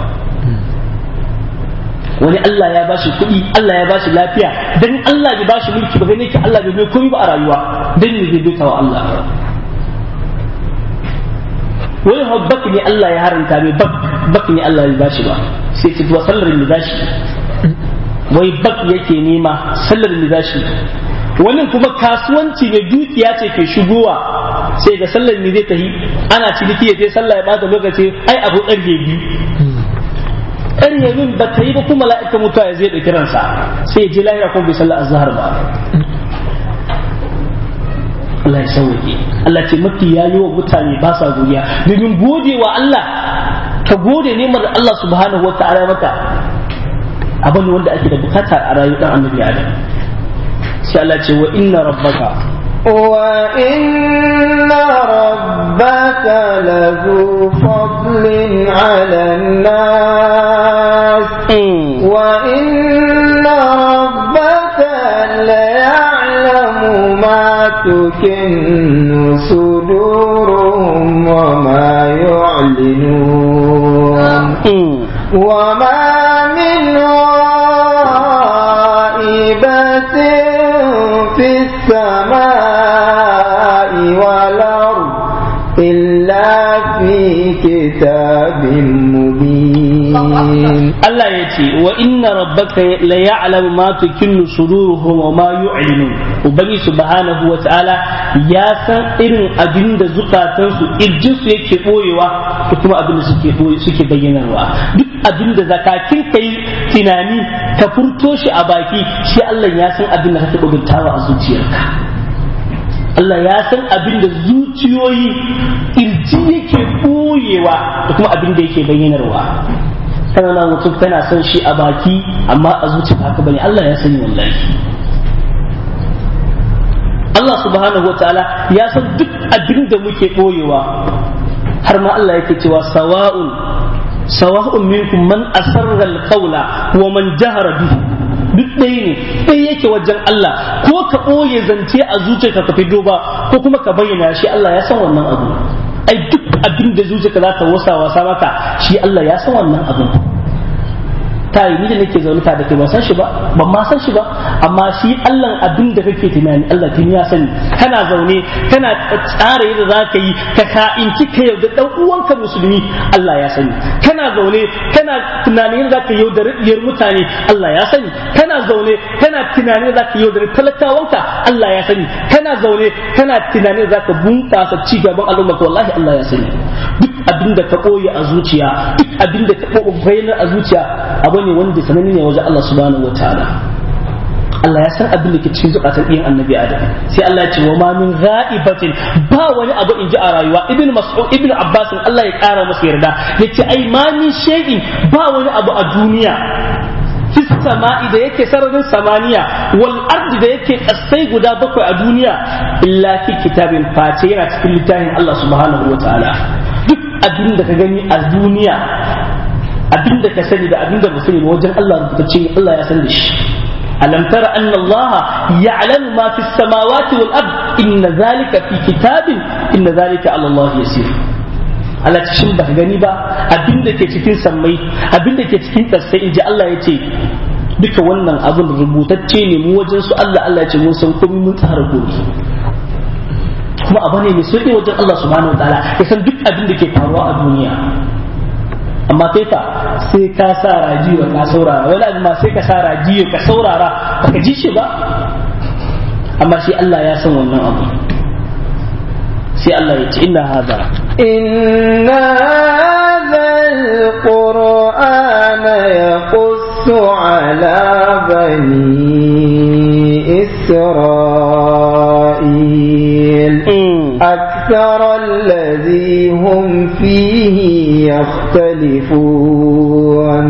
S2: wani Allah ya bashi kuɗi Allah ya bashi lafiya dan Allah ya bashi mulki ba gane ki Allah bai komai ba a rayuwa dan ne zai bita wa Allah wani habbak ne Allah ya haranta mai bak ne Allah ya bashi ba sai ce wa sallar da bashi wai bak yake nema sallar da zashi wannan kuma kasuwanci ne dukiya ce ke shigowa sai ga sallar ne zai tafi ana ciniki ya je sallah ya bata lokaci ai abu ƙarfe biyu ƙarfe min ba ta yi ba kuma mala'ika mutuwa ya zai ɗauki ransa sai ya je lahira kuma bai sallar azhar ba Allah ya sauke Allah ce mafi yayi wa mutane ba sa godiya domin gode wa Allah ka gode neman da Allah subhanahu wa ta'ala maka abin wanda ake da bukata a rayuwar dan annabi Adam sai Allah ce wa inna rabbaka
S1: wa inna rabbaka lazu fadlin ala nas wa inna rabbaka la ya'lamu ma tukinnu suduruhum wa ma yu'linun wa ma min غائبة في السماء والأرض إلا في كتاب مبين
S2: Allah ya ce wa inna rabbaka la ya'lamu ma tukinnu suduruhum wa ma yu'linun ubangi subhanahu wa ta'ala ya san irin abin da zukatansu irjin su yake boyewa da kuma abin da suke boye suke bayyanarwa duk abin da zakakin kai tunani ka furto shi a baki shi Allah ya san abin da kake buguntawa a zuciyarka Allah ya san abin da zuciyoyi irji yake boyewa da kuma abin da yake bayyanarwa kana na mutum tana son shi a baki amma a zuciya haka bane Allah ya sani wallahi Allah subhanahu wataala ya san duk abin da muke boyewa har ma Allah yake cewa sawa'un sawa'un minkum man asarra alqawla wa man jahara bihi duk ɗaya ne ɗaya yake wajen Allah ko ka ɓoye zance a zuciyarka ka fito ba ko kuma ka bayyana shi Allah ya san wannan abu ai duk abin da zuciyarka za ta wasa wasa maka shi Allah ya san wannan abin ta yi ni da nake zaune ta da kai ban san shi ba ban ma san shi ba amma shi Allah abin da kake tunani Allah tun ya sani kana zaune kana tsara yadda za ka yi ka ka'inci ka yau da dan uwanka musulmi Allah ya sani kana zaune kana tunanin yadda za ka yau da riyar mutane Allah ya sani kana zaune kana tunanin yadda za ka yau da talakawanka Allah ya sani kana zaune kana tunanin yadda za ka bunƙasa ci gaban al'umma wallahi Allah ya sani duk abin da ka ɓoye a zuciya duk abin da ka ɓoye a zuciya abu ne wanda sananne ne wajen Allah subhanahu wa ta'ala Allah ya san abin da ke cikin zukatan iyan annabi Adam sai Allah ya ce wa ma min gha'ibatin ba wani abu in ji a rayuwa ibn mas'ud ibn abbas Allah ya kara masa yarda yace ai ma min shay'in ba wani abu a duniya fi sama'i da yake sararin samaniya wal ardi da yake kasai guda bakwai a duniya illa fi kitabin face yana cikin littafin Allah subhanahu wa ta'ala duk abin da ka gani a duniya abin da ka sani da abin da ba sani ba wajen Allah rubutacce ne Allah ya san da shi alam tara anna Allah ya'lamu ma fi samawati wal ard inna zalika fi kitabin inna zalika ala Allah yasir Allah shin ba gani ba abin da ke cikin sammai abin da ke cikin ƙasai inji Allah ya ce duka wannan abin rubutacce ne mu wajen su Allah Allah ya ce mun san komai mun tsara komai kuma abu ne mai sauƙi wajen Allah subhanahu wa ta'ala ya san duk abin da ke faruwa a duniya amma kai fa sai ka sa rajiyo ka saurara wani abu ma sai ka sa rajiyo ka saurara baka ji shi ba amma shi Allah ya san wannan abu sai Allah ya ce inna hada
S1: إن هذا القرآن يقص على بني إسرائيل أكثر الذي هم فيه يختلفون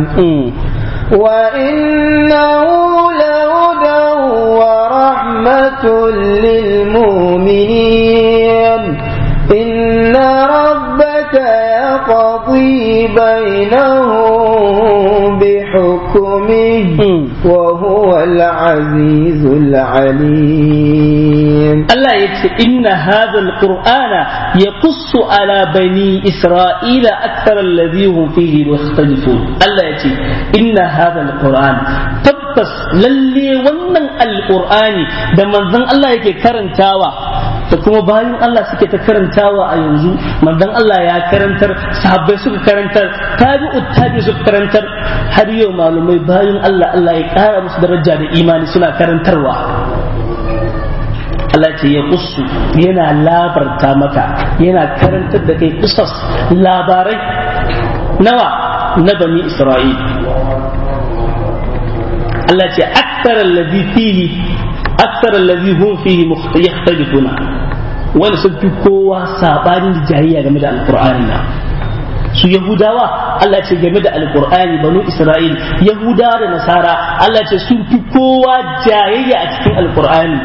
S1: وإنه لهدى ورحمة للمؤمنين إن ربك يقضي بينهم بحكمه وهو العزيز العليم
S2: Allah ya ce inna hadha alqur'ana yaqussu ala bani isra'ila akthar alladhi hum fihi yakhtalifun Allah ya ce inna hadha alqur'an tabbas lalle wannan alqur'ani da manzon Allah yake karantawa da kuma bayan Allah suke ta karantawa a yanzu manzon Allah ya karantar sahabbai suka karantar tabi'u tabi suka karantar har yau malumai bayan Allah Allah ya kara musu daraja da imani suna karantarwa Allah ce ya kusu yana labarta maka yana karantar da kai kusas labarai nawa na bani Isra'il Allah ce akthar alladhi fihi akthar alladhi hum fihi yakhtalifuna wani sun fi kowa sabanin jayayya game da alqur'ani na su yahudawa Allah ce game da alqur'ani banu isra'il yahudawa da nasara Allah ce sun fi kowa jayayya a cikin alqur'ani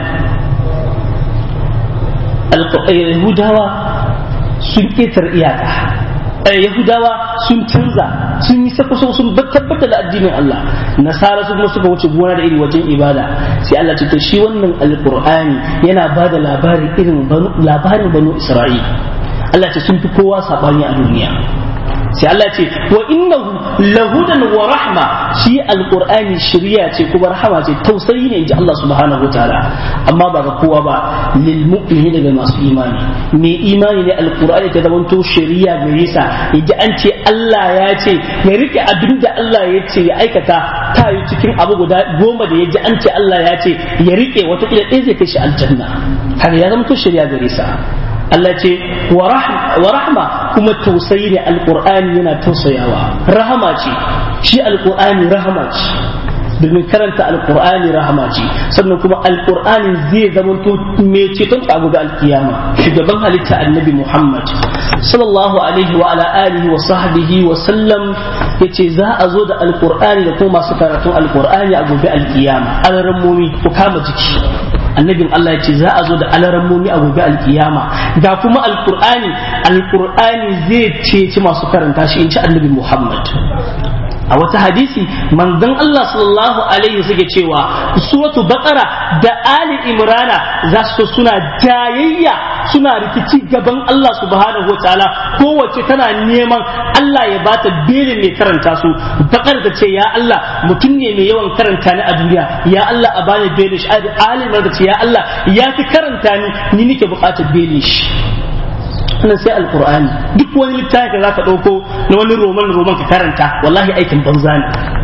S2: yahudawa sun ƙetar iyaka yahudawa sun canza sun yi sako sun tabbatar da addinin Allah nasara su kuma suka wuce gona da iri wajen ibada sai Allah ce to shi wannan alqur'ani yana ba da labarin irin labarin banu isra'il Allah ce sun fi kowa sabani a duniya sai Allah ce wa innahu lahudan wa rahma shi alqur'ani shiriya ce kuma rahama ce tausayi ne inji Allah subhanahu wataala amma ba ga kowa ba lil mu'mini daga masu imani mai imani ne alqur'ani ta zamanto shiriya gare sa yaji an ce Allah ya ce ya rike abin da Allah ya ce ya aikata ta yi cikin abu guda goma da yaji an ce Allah ya ce ya rike wata kila ɗaya zai kai shi aljanna haka ya zamanto shiriya gare sa Allah ce wa rahma kuma tausayi ne alkur'ani yana tausayawa rahama ce shi alkur'ani rahama ce domin karanta alkur'ani rahama ce sannan kuma alkur'ani zai zamanto mai ceton a gobe alkiyama shugaban halitta annabi muhammad sallallahu alaihi wa ala alihi wa sahbihi wa sallam yace za a zo da alkur'ani da kuma masu karatun alkur'ani a gobe alkiyama alarammomi ku kama jiki annabin Allah ya ce za a zo da alarammomi a gobe alkiyama ga kuma alkur'ani alkur'ani zai ceci masu karanta shi in ci annabi Muhammad a wata hadisi manzon Allah sallallahu alaihi suke cewa suratu baqara da ali imrana za su suna jayayya suna rikici gaban Allah subhanahu wataala kowace tana neman Allah ya bata belin mai karanta su bakar da ce ya Allah mutum ne mai yawan karanta ni a duniya ya Allah a bani belin shi ali imrana da ce ya Allah ya fi karanta ni ni nake bukatar belin shi wannan sai alkur'ani duk wani littafi da zaka dauko na wani roman roman ka karanta wallahi aikin banza ne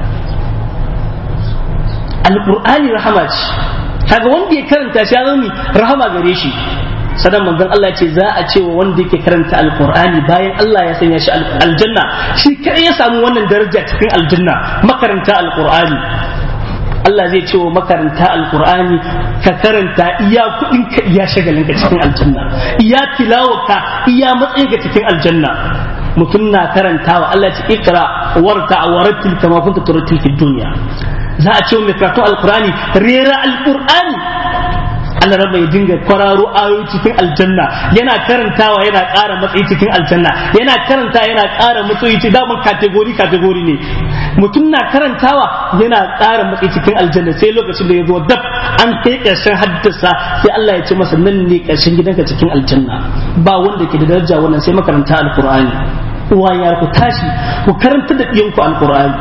S2: alkur'ani rahama ce kaga wanda ya karanta shi ya zama rahama gare shi sadan manzon Allah ce za a ce wa wanda yake karanta alkur'ani bayan Allah ya sanya shi aljanna shi kai ya samu wannan daraja cikin aljanna makaranta alkur'ani Allah zai ce wa makaranta alkur'ani ka karanta iya kuɗin ka iya shagalin ka cikin aljanna iya tilawarka iya matsayin ka cikin aljanna mutum na karantawa Allah ce ikra warta warattil kama kunta turattil fid dunya za a ce wa mai karatu alkur'ani rera alkur'ani Allah rabba ya dinga kwararo ayoyi cikin aljanna yana karantawa yana ƙara matsayi cikin aljanna yana karanta yana ƙara matsayi cikin daman kategori kategori ne mutum na karantawa yana ƙara matsayi cikin aljanna sai lokacin da ya zo dab an kai ƙarshen haddasa sai Allah ya ce masa nan ne ƙarshen gidanka cikin aljanna ba wanda ke da daraja wannan sai makaranta alqur'ani uwa ya ku tashi ku karanta da ɗiyanku alqur'ani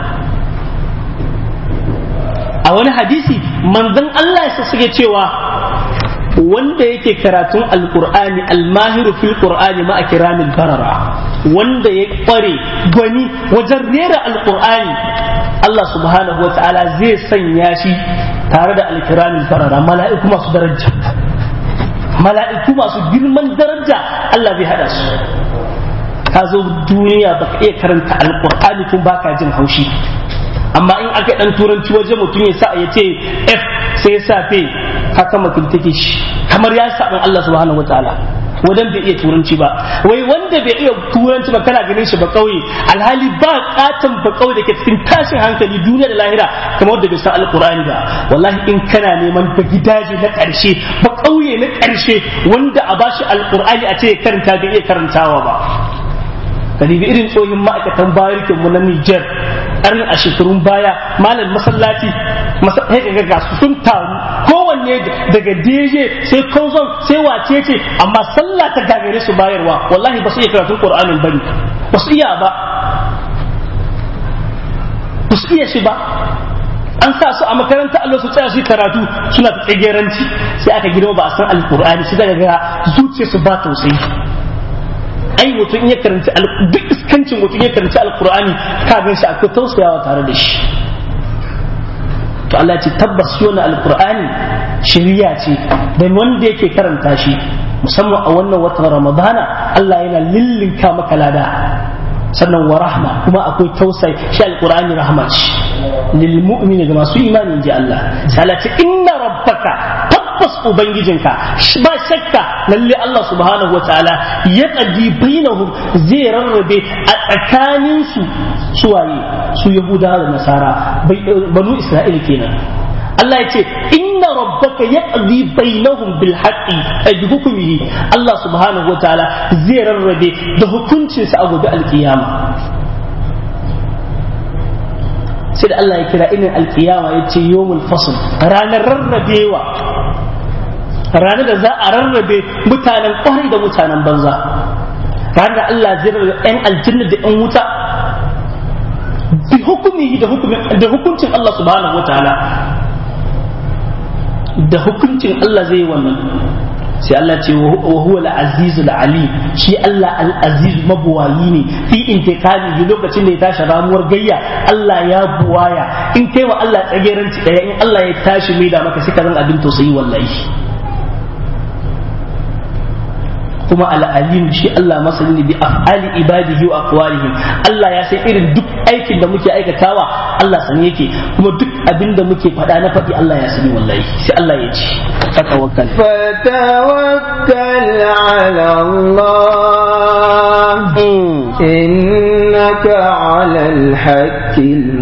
S2: a wani hadisi manzon Allah ya suke cewa wanda yake karatun alkur'ani almahiru fil qur'ani ma kiramil barara wanda ya kware gwani wajen rera alkur'ani Allah subhanahu wa ta'ala zai sanya shi tare da alkiramil barara mala'iku masu daraja mala'iku masu girman daraja Allah zai hada su ka zo duniya baka iya karanta alkur'ani kun baka jin haushi amma in aka dan turanci waje mutum ya sa ya ce f sai ya sa fe haka mutum take shi kamar ya saɓin Allah subhanahu wataala wadan bai iya turanci ba wai wanda bai iya turanci ba kana ganin shi ba kauye alhali ba katon ba kauye da ke cikin tashin hankali duniya da lahira kamar wanda bai san alkur'ani ba wallahi in kana neman ba gidaje na ƙarshe ba kauye na ƙarshe wanda a bashi alkur'ani a ce ya karanta bai iya karantawa ba ka irin tsohin ma'aikatan barikin mu na Niger ƙarin a shekarun baya malam masallaci sai ga ga su sun taru kowanne daga DJ sai kozon sai wace ce amma sallah ta gagare su bayarwa wallahi ba su iya karatun Qur'anin bane ba su iya ba ba su iya shi ba an sa su a makaranta Allah su tsaya su karatu suna ta tsageranci sai aka girma ba a san alkur'ani sai daga ga zuciyarsu ba tausayi ai mutum ya karanci duk iskancin mutum ya karanci alkur'ani ka gan shi akwai tausayawa tare da shi to Allah ce tabbas shi wannan alkur'ani shari'a ce da wanda yake karanta shi musamman a wannan watan ramadana Allah yana lillinka maka lada sannan wa rahma kuma akwai tausayi shi alkur'ani rahma ce lil mu'mini ga masu imani ji Allah sai Allah ce inna rabbaka tabbas ubangijinka ba shakka lalle Allah subhanahu wa ta'ala ya qadi bainahum zai rarrabe a tsakanin su suwaye su yahudawa da nasara banu isra'ila kenan Allah ya ce inna rabbaka yaqdi bainahum bil haqqi ay bi hukmihi Allah subhanahu wa ta'ala zai rarrabe da hukuncinsa a gobe alkiyama sai da Allah ya kira inin alkiyama ya ce yawmul fasl ranar rarrabewa ranar da za a rarrabe mutanen kwarai da mutanen banza ranar da Allah zai rarrabe yan aljanna da yan wuta bi hukumi da hukuncin Allah subhanahu wataala da hukuncin Allah zai yi wannan sai Allah ce wa huwa al-aziz al-alim shi Allah al-aziz mabuwayi ne fi intikami lokacin da ya tashi ramuwar gayya Allah ya buwaya in kai wa Allah tsageranci daya in Allah ya tashi mai da maka sai ka zan abin tausayi wallahi kuma al'alim shi Allah masani bi af'ali ibadihi wa aqwalihim Allah ya san irin duk aikin da muke aikatawa Allah sani yake kuma duk abin da muke faɗa na faɗi Allah ya sani wallahi sai Allah ya ce fatawakkal
S1: فتوكل على الله إنك على الحق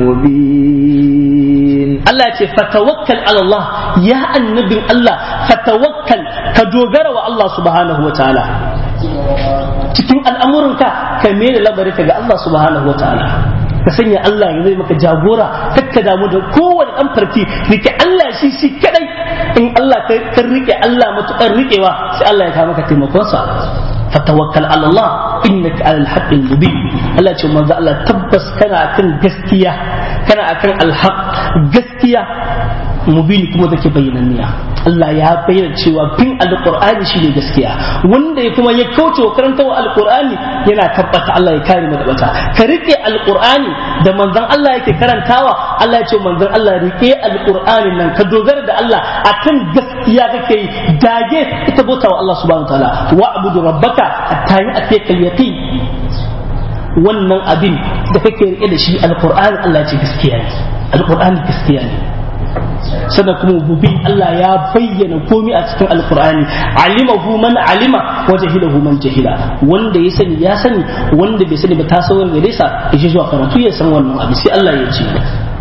S1: المبين
S2: Allah ce fatawakkal ala Allah ya annabin Allah fatawakkal ka dogara wa Allah subhanahu wa ta'ala cikin al'amuranka ka mene labarinka ga Allah subhanahu wa ta'ala ka sanya Allah ya zai maka jagora kakka damu da kowane dan farki rike Allah shi shi kadai in Allah ka rike Allah matukar rikewa sai Allah ya kawo maka taimakonsa fatawakkal ala Allah innaka alal haqqil mubin Allah ce manzo Allah tabbas kana akan gaskiya kana akan alhaq gaskiya mubini kuma take bayyananniya Allah ya bayyana cewa bin alqur'ani shine gaskiya wanda ya kuma ya kauce wa karanta wa alqur'ani yana tabbata Allah ya kare mu da bata ka rike alqur'ani da manzon Allah yake karantawa Allah ya ce manzon Allah rike alqur'ani nan ka dogara da Allah akan gaskiya kake yi dage ita bauta wa Allah subhanahu wa ta'ala wa'budu rabbaka hatta ya'tiyaka al-yaqin wannan abin da kake rike da shi alqur'ani Allah ya ce gaskiya ne alqur'ani gaskiya ne sannan kuma mubin Allah ya bayyana komai a cikin alkur'ani alimahu man alima wa jahilahu man jahila wanda ya sani ya sani wanda bai sani ba ta sauran gare sa ya je zuwa karatu ya san wannan abu sai Allah ya ce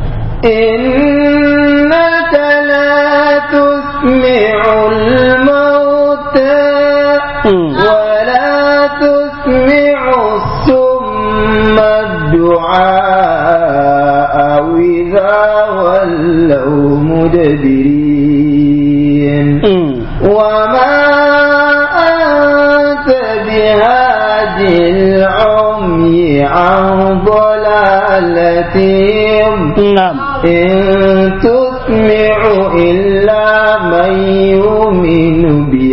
S1: إنك لا تسمع الموتى ولا تسمع الصم الدعاء إذا ولوا مدبرين وما أنت بهاد العمي عن ضلالتهم
S2: نعم
S1: إن تسمع إلا من يؤمن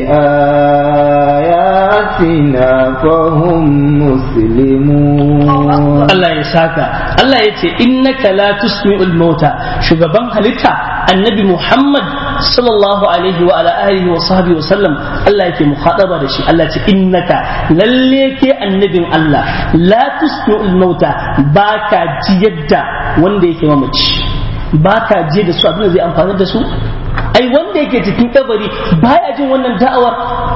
S1: بآياتنا فهم مسلمون
S2: Allah ya saka Allah ya ce innaka la tusmi'ul mauta shugaban halitta annabi Muhammad sallallahu alaihi wa ala alihi wa sahbihi wa sallam Allah yake mukhadaba da shi Allah ya ce innaka lalle ke annabin Allah la tusmi'ul mauta baka ji yadda wanda yake mamaci baka ji da su abin da zai amfani da su ai wanda yake cikin kabari baya jin wannan da'awar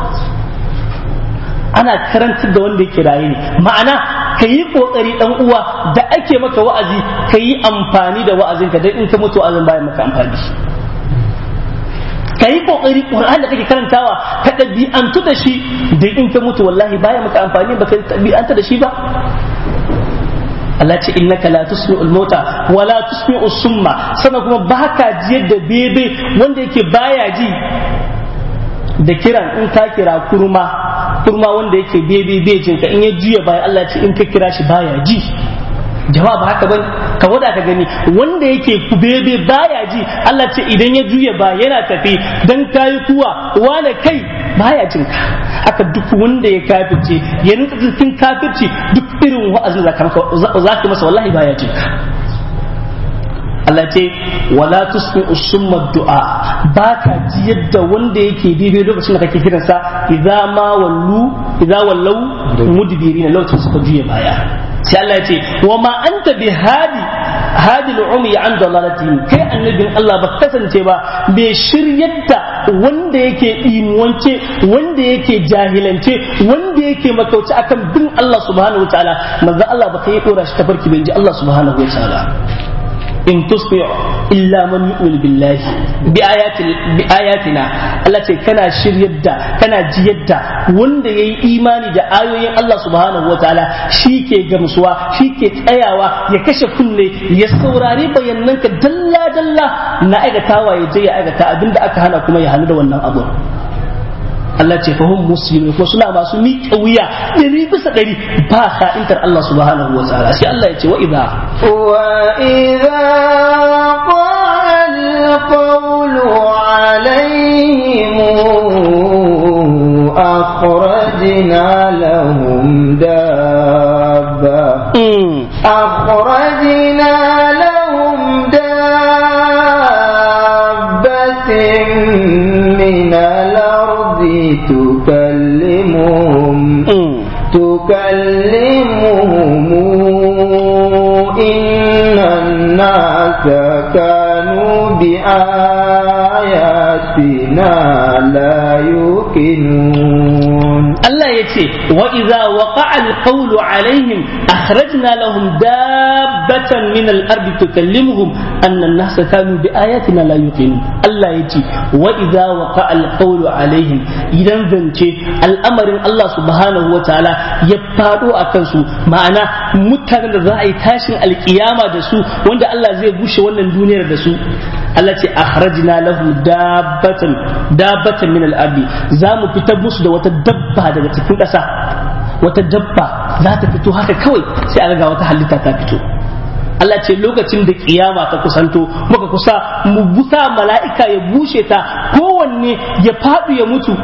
S2: ana karantar da wanda yake raye ne ma'ana ka yi kokari dan uwa da ake maka wa'azi ka yi amfani da wa'azinka dan in ka mutu wa'azin bayan maka amfani ka yi kokari qur'an da kake karantawa ka ɗabi'antu da shi dan in ka mutu wallahi bayan maka amfani ba ka ɗabi'anta da shi ba Allah ce innaka la tusmi'ul mauta wa la tusmi'u summa sannan kuma baka jiyar da bebe wanda yake baya ji da kiran in ka kira kurma kurma wanda yake bebe bejin ka in ya juya baya Allah ce in ka kira shi baya ji jama'a ba haka bane ka wada ka gani wanda yake kubebe baya ji Allah ce idan ya juya ba yana tafi dan kayi kuwa wane kai baya jin ka haka duk wanda ya kafirce ya nutsa cikin kafirci duk irin wa'azin za ka masa wallahi baya jin ka Allah ce wala tusmi usumma du'a ba ka ji yadda wanda yake daidai lokacin da kake kiransa idza ma wallu idza wallau mudbirina lokacin suka juya baya sai Allah ya ce wa ma anta bi hadi hadi al-umi an dalalatihim kai annabin Allah ba kasance ba bai shiryar da wanda yake imuwance wanda yake jahilance wanda yake makauci akan bin Allah subhanahu wa ta'ala manzo Allah ba kai dora shi tafarki bai ji Allah subhanahu wa ta'ala in tusmi'u illa man yu'min billahi bi ayati bi ayatina Allah ce kana shiryar da kana jiyar da wanda yayi imani da ayoyin Allah subhanahu wataala ke gamsuwa ke tsayawa ya kashe kunne ya saurari bayananka dalla dalla na aikatawa ya je ya aikata abinda aka hana kuma ya hannu da wannan abu Allah ce fahim musulmi ko suna masu miƙa wuya ɗari bisa ɗari ba ka'intar Allah subhanahu wa ta'ala sai Allah ya ce wa idza
S1: wa idza qala al-qawlu alayhim akhrajna lahum dabba akhrajna lahum dabbatin min al-ard تكلمهم تكلمهم إن الناس كانوا بآياتنا لا يوقنون
S2: الله يتي وإذا وقع القول عليهم أخرجنا لهم دابة من الأرض تكلمهم أن الناس كانوا بآياتنا لا يوقنون الله يتي وإذا وقع القول عليهم إذا ذنتي الأمر الله سبحانه وتعالى يبادو أكنسو معنا متى رأي تاشن القيامة دسو وند الله زي بوش ونن دونير دسو Allah ce akhrajna lahum dabbatan dabbatan min al-ardi za mu fitar musu da wata dabba daga cikin ƙasa wata dabba za ta fito haka kawai sai a ga wata halitta ta fito Allah ce lokacin da kiyama ta kusanto muka kusa mu busa mala'ika ya bushe ta kowanne ya faɗu ya mutu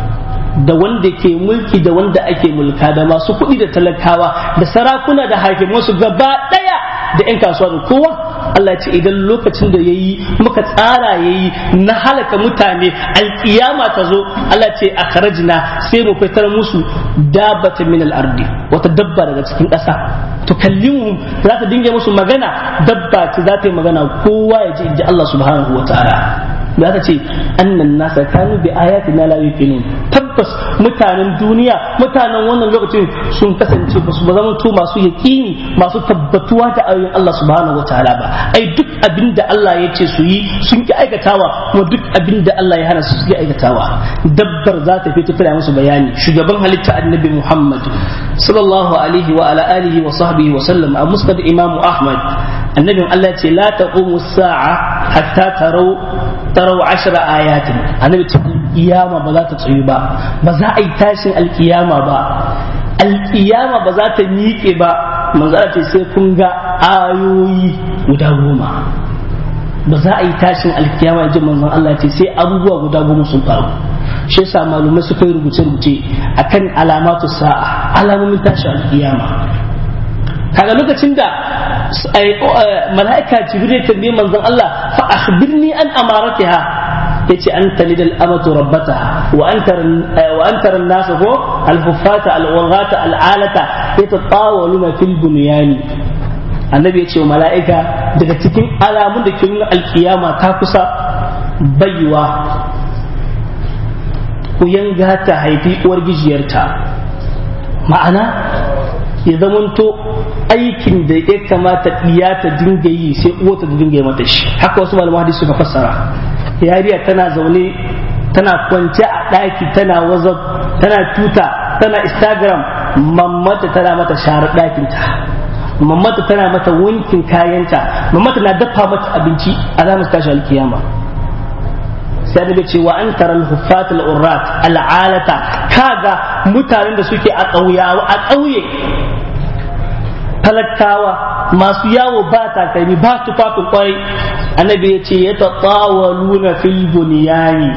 S2: da wanda ke mulki da wanda ake mulka da masu kuɗi da talakawa da sarakuna da hakimansu gaba ɗaya da 'yan kasuwa da kowa Allah ce idan lokacin da ya yi muka tsara ya yi na halaka mutane alkiyama ta zo Allah ce a karajina sai mu fitar musu dabbata min al-ardi wata dabba daga cikin ƙasa to kallimu za ta dinga musu magana dabba ce za ta yi magana kowa ya ji inji Allah subhanahu wa ta'ala da aka ce annan nasa kanu bi ayatina la yuqinun tabbas mutanen duniya mutanen wannan lokacin sun kasance ba su ba zama to masu yaqini masu tabbatuwa da ayoyin Allah subhanahu wataala ba ai duk abin da Allah ya ce su yi sun ki aikatawa kuma duk abin da Allah ya hana su ki aikatawa dabbar za ta fito tana musu bayani shugaban halitta annabi Muhammad sallallahu alaihi wa ala alihi wa sahbihi wa sallam a musnad imam Ahmad annabin Allah ce la taqumu sa'a hatta tarau tarau ashra ayatin annabi ce kiyama ba za ta tsayu ba ba za a yi tashin alkiyama ba alkiyama ba za ta miƙe ba manzara ce sai kun ga ayoyi guda goma ba za a yi tashin alkiyama ji manzon Allah ce sai abubuwa guda goma sun faru shi yasa malumai suka yi rubuce-rubuce akan alamatu sa'a alamomin tashin alkiyama kaga lokacin da mala'ika jibril tambaye manzon Allah fa akhbirni an amaratiha yace an talid al-amatu rabbataha wa antar wa antar an-nas ko al-huffata al-waghata al-alata yatatawaluna fil bunyani annabi yace wa mala'ika daga cikin alamun da ke nuna alkiyama ta kusa baiwa ku yanga ta haifi uwar gijiyarta ma'ana ya zamanto aikin da ya kamata iya ta dinga yi sai uwata ta dinga yi mata shi haka wasu malaman hadisi suka fassara yariya tana zaune tana kwance a ɗaki tana whatsapp tana tuta tana instagram mammata tana mata sharar ɗakinta mammata tana mata wankin kayanta mammata na dafa mata abinci alamar tashi alkiyama sai annabi ce wa an taral huffat al urrat al alata kaga mutanen da suke a ƙauyawa a ƙauye talakawa masu yawo ba takalmi ba tufafin kwarai annabi ya ce ya tatawaluna fil bunyani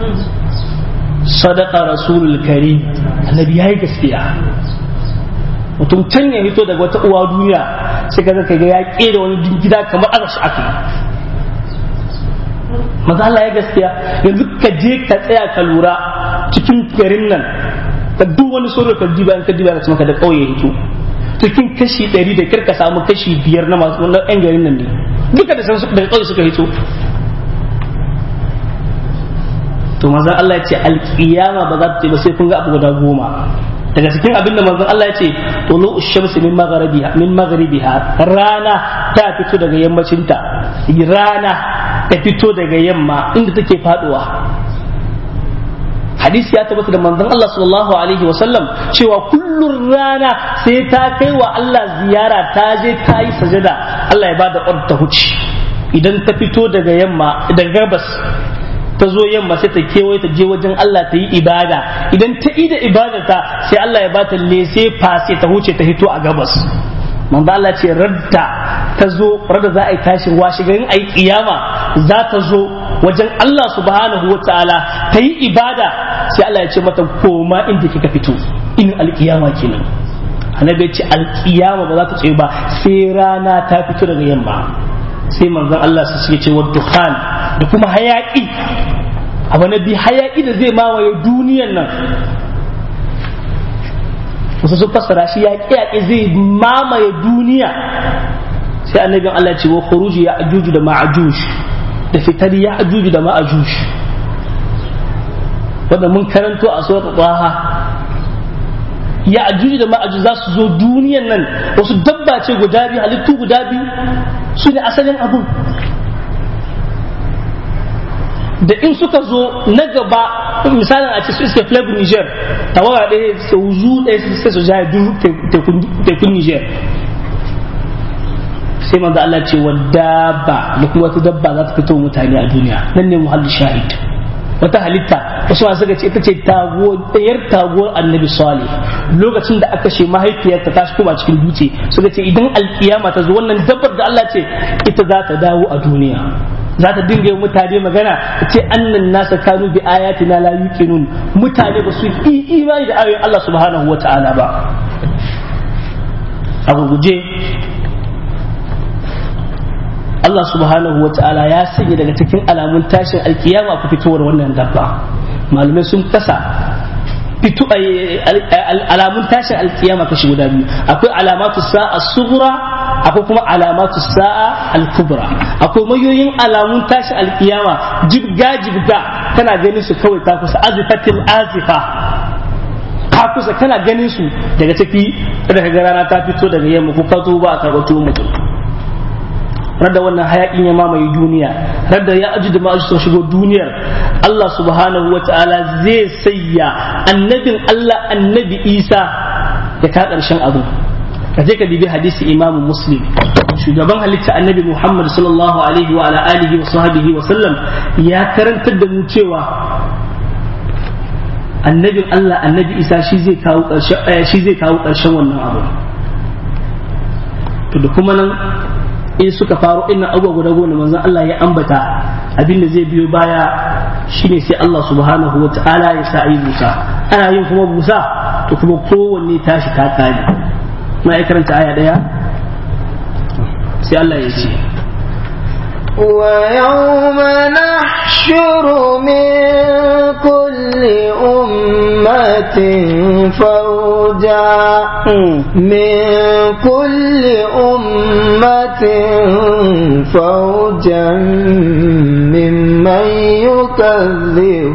S2: sadaka rasulul karim annabi yayi gaskiya mutum can ya hito daga wata uwa duniya sai ka zaka ga ya kera wani gida kamar aka shi aka maza Allah ya gaskiya yanzu ka je ka tsaya ka lura cikin garin nan ka duk wani soro ka diba ka diba ka maka da kauye hito cikin kashi ɗari da kirka samu kashi biyar na masu wannan yan garin nan ne duka da san daga kauye suka hito to manzon Allah ya ce alkiyama ba za ta ce ba sai kun ga abu guda goma daga cikin abin da manzon Allah ya ce tulu shamsi min magharibiha min magharibiha rana ta fito daga yammacinta rana ta fito daga yamma inda take faduwa hadisi ya tabbata da manzon Allah sallallahu alaihi wa sallam cewa kullun rana sai ta kai wa Allah ziyara ta je ta yi sajada Allah ya bada ordar ta huce idan ta fito daga yamma daga gabas ta zo yamma sai ta kewaye ta je wajen Allah ta yi ibada idan ta ida ibadarta sai Allah ya bata lese fase ta huce ta hito a gabas manzo Allah ce radda ta zo radda za a yi tashin washe garin ayi kiyama za ta zo wajen Allah subhanahu wa ta'ala ta yi ibada sai Allah ya ce mata koma inda kika fito in alkiyama kenan annabi ya ce alkiyama ba za ta tsaye ba sai rana ta fito daga yamma sai manzon Allah su ce wa dukhan da kuma hayaki abu na bi hayaki da zai mawaye duniyan nan wasu sun fassara shi yaƙi yaƙi zai mamaye duniya sai annabin Allah ce wa khuruji ya ajuju da ma'ajuj da fitar ya ajuju da ma'ajuj wanda mun karanto a surat taha ya ajuju da ma'ajuj za su zo duniyan nan wasu dabba ce guda biyu halittu guda biyu su ne asalin abun da in suka zo na gaba misalin a ce su iske flavor niger tawaga ɗaya su zu ɗaya sai su jaye duk tekun niger sai manzo Allah ce wa dabba da kuma wata dabba za ta fito mutane a duniya nan ne muhalli shahid wata halitta wasu masu suka ce ita ce ɗayar taguwar annabi salih lokacin da aka ce mahaifiyarta ta shi kuma cikin dutse suka ce idan alkiyama ta zo wannan dabbar da Allah ce ita za ta dawo a duniya za ta dinga yi mutane magana ta ce annan nasa kanu bi ayatina la yuqinun mutane ba su yi imani da ayoyin Allah subhanahu wa ta'ala ba a guje Allah subhanahu wa ta'ala ya sanya daga cikin alamun tashin alkiyama ku fitowar wannan dabba malumai sun kasa fito alamun tashin alkiyama kashi guda biyu akwai alamatu sa'a sughra akwai kuma alamatu sa'a al-kubra akwai mayoyin alamun tashin alkiyama jibga jibga kana ganin su kawai ta kusa azifatil azifa ka kusa kana ganin su daga ciki daga rana ta fito daga yamma ko ka zo ba a karɓar tuwon mutum radda wannan hayakin ya mamaye duniya radda ya aji da ma'aji sun shigo duniyar Allah subhanahu wa ta'ala zai sayya annabin Allah annabi Isa ya ka ƙarshen abu ka je ka bibi hadisi imamu muslim shugaban halitta annabi Muhammad sallallahu alaihi wa ala alihi wa sahbihi wa sallam ya karantar da mu cewa annabin Allah annabi Isa shi zai kawo ƙarshen shi zai kawo ƙarshen wannan abu to da kuma nan in suka faru ina abubuwa guda goma manzon Allah ya ambata abin da zai biyo baya shine sai Allah subhanahu wa ta'ala ya sa ayi busa ana yin kuma busa to kuma kowanne tashi ta kare na ya karanta aya daya sai Allah ya ce
S1: ويوم نحشر من كل أمة فوجا من كل أمة فوجا ممن يكذب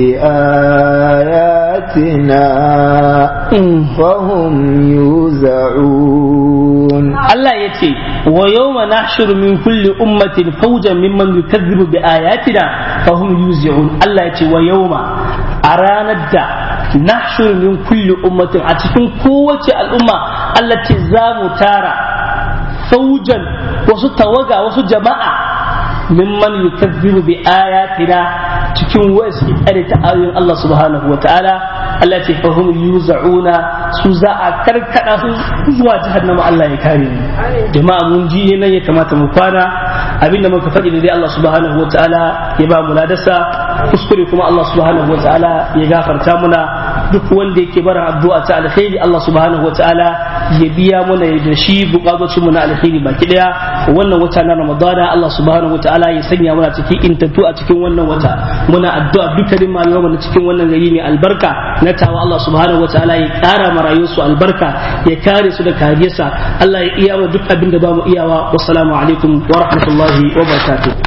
S1: بآياتنا فهم يوزعون
S2: Allah ya ce wa yawma nahshuru min kulli ummatin fawjan mimman yukazzibu bi ayatina fahum yuzi'un Allah ya ce wa yawma a ranar da nahshuru min kulli ummatin a cikin kowace al'umma Allah ce za mu tara fawjan wasu tawaga wasu jama'a mimman yukazzibu bi ayatina cikin wasu tsare ta ayoyin Allah subhanahu wa ta'ala Allah ce fahum yuza'una su za a karkada su zuwa jahannama Allah ya kare mu jama'a mun ji nan ya kamata mu kwana abinda muka faɗi da dai Allah subhanahu wa ta'ala ya ba mu ladarsa kuskure kuma Allah subhanahu wa ta'ala ya gafarta muna duk wanda yake bara addu'a ta alkhairi Allah subhanahu wa ta'ala ya biya muna da shi bukatocin mu na alkhairi baki daya wannan wata na Ramadana Allah subhanahu wa ta'ala ya sanya muna cikin intattu a cikin wannan wata muna addu'a dukkanin malaman na cikin wannan gari mai albarka na tawa Allah subhanahu wa ta'ala ya kara marayu su albarka ya kare su da kariyarsa Allah ya iya wa duk abin da ba mu iyawa wassalamu alaikum wa rahmatullahi wa barakatuh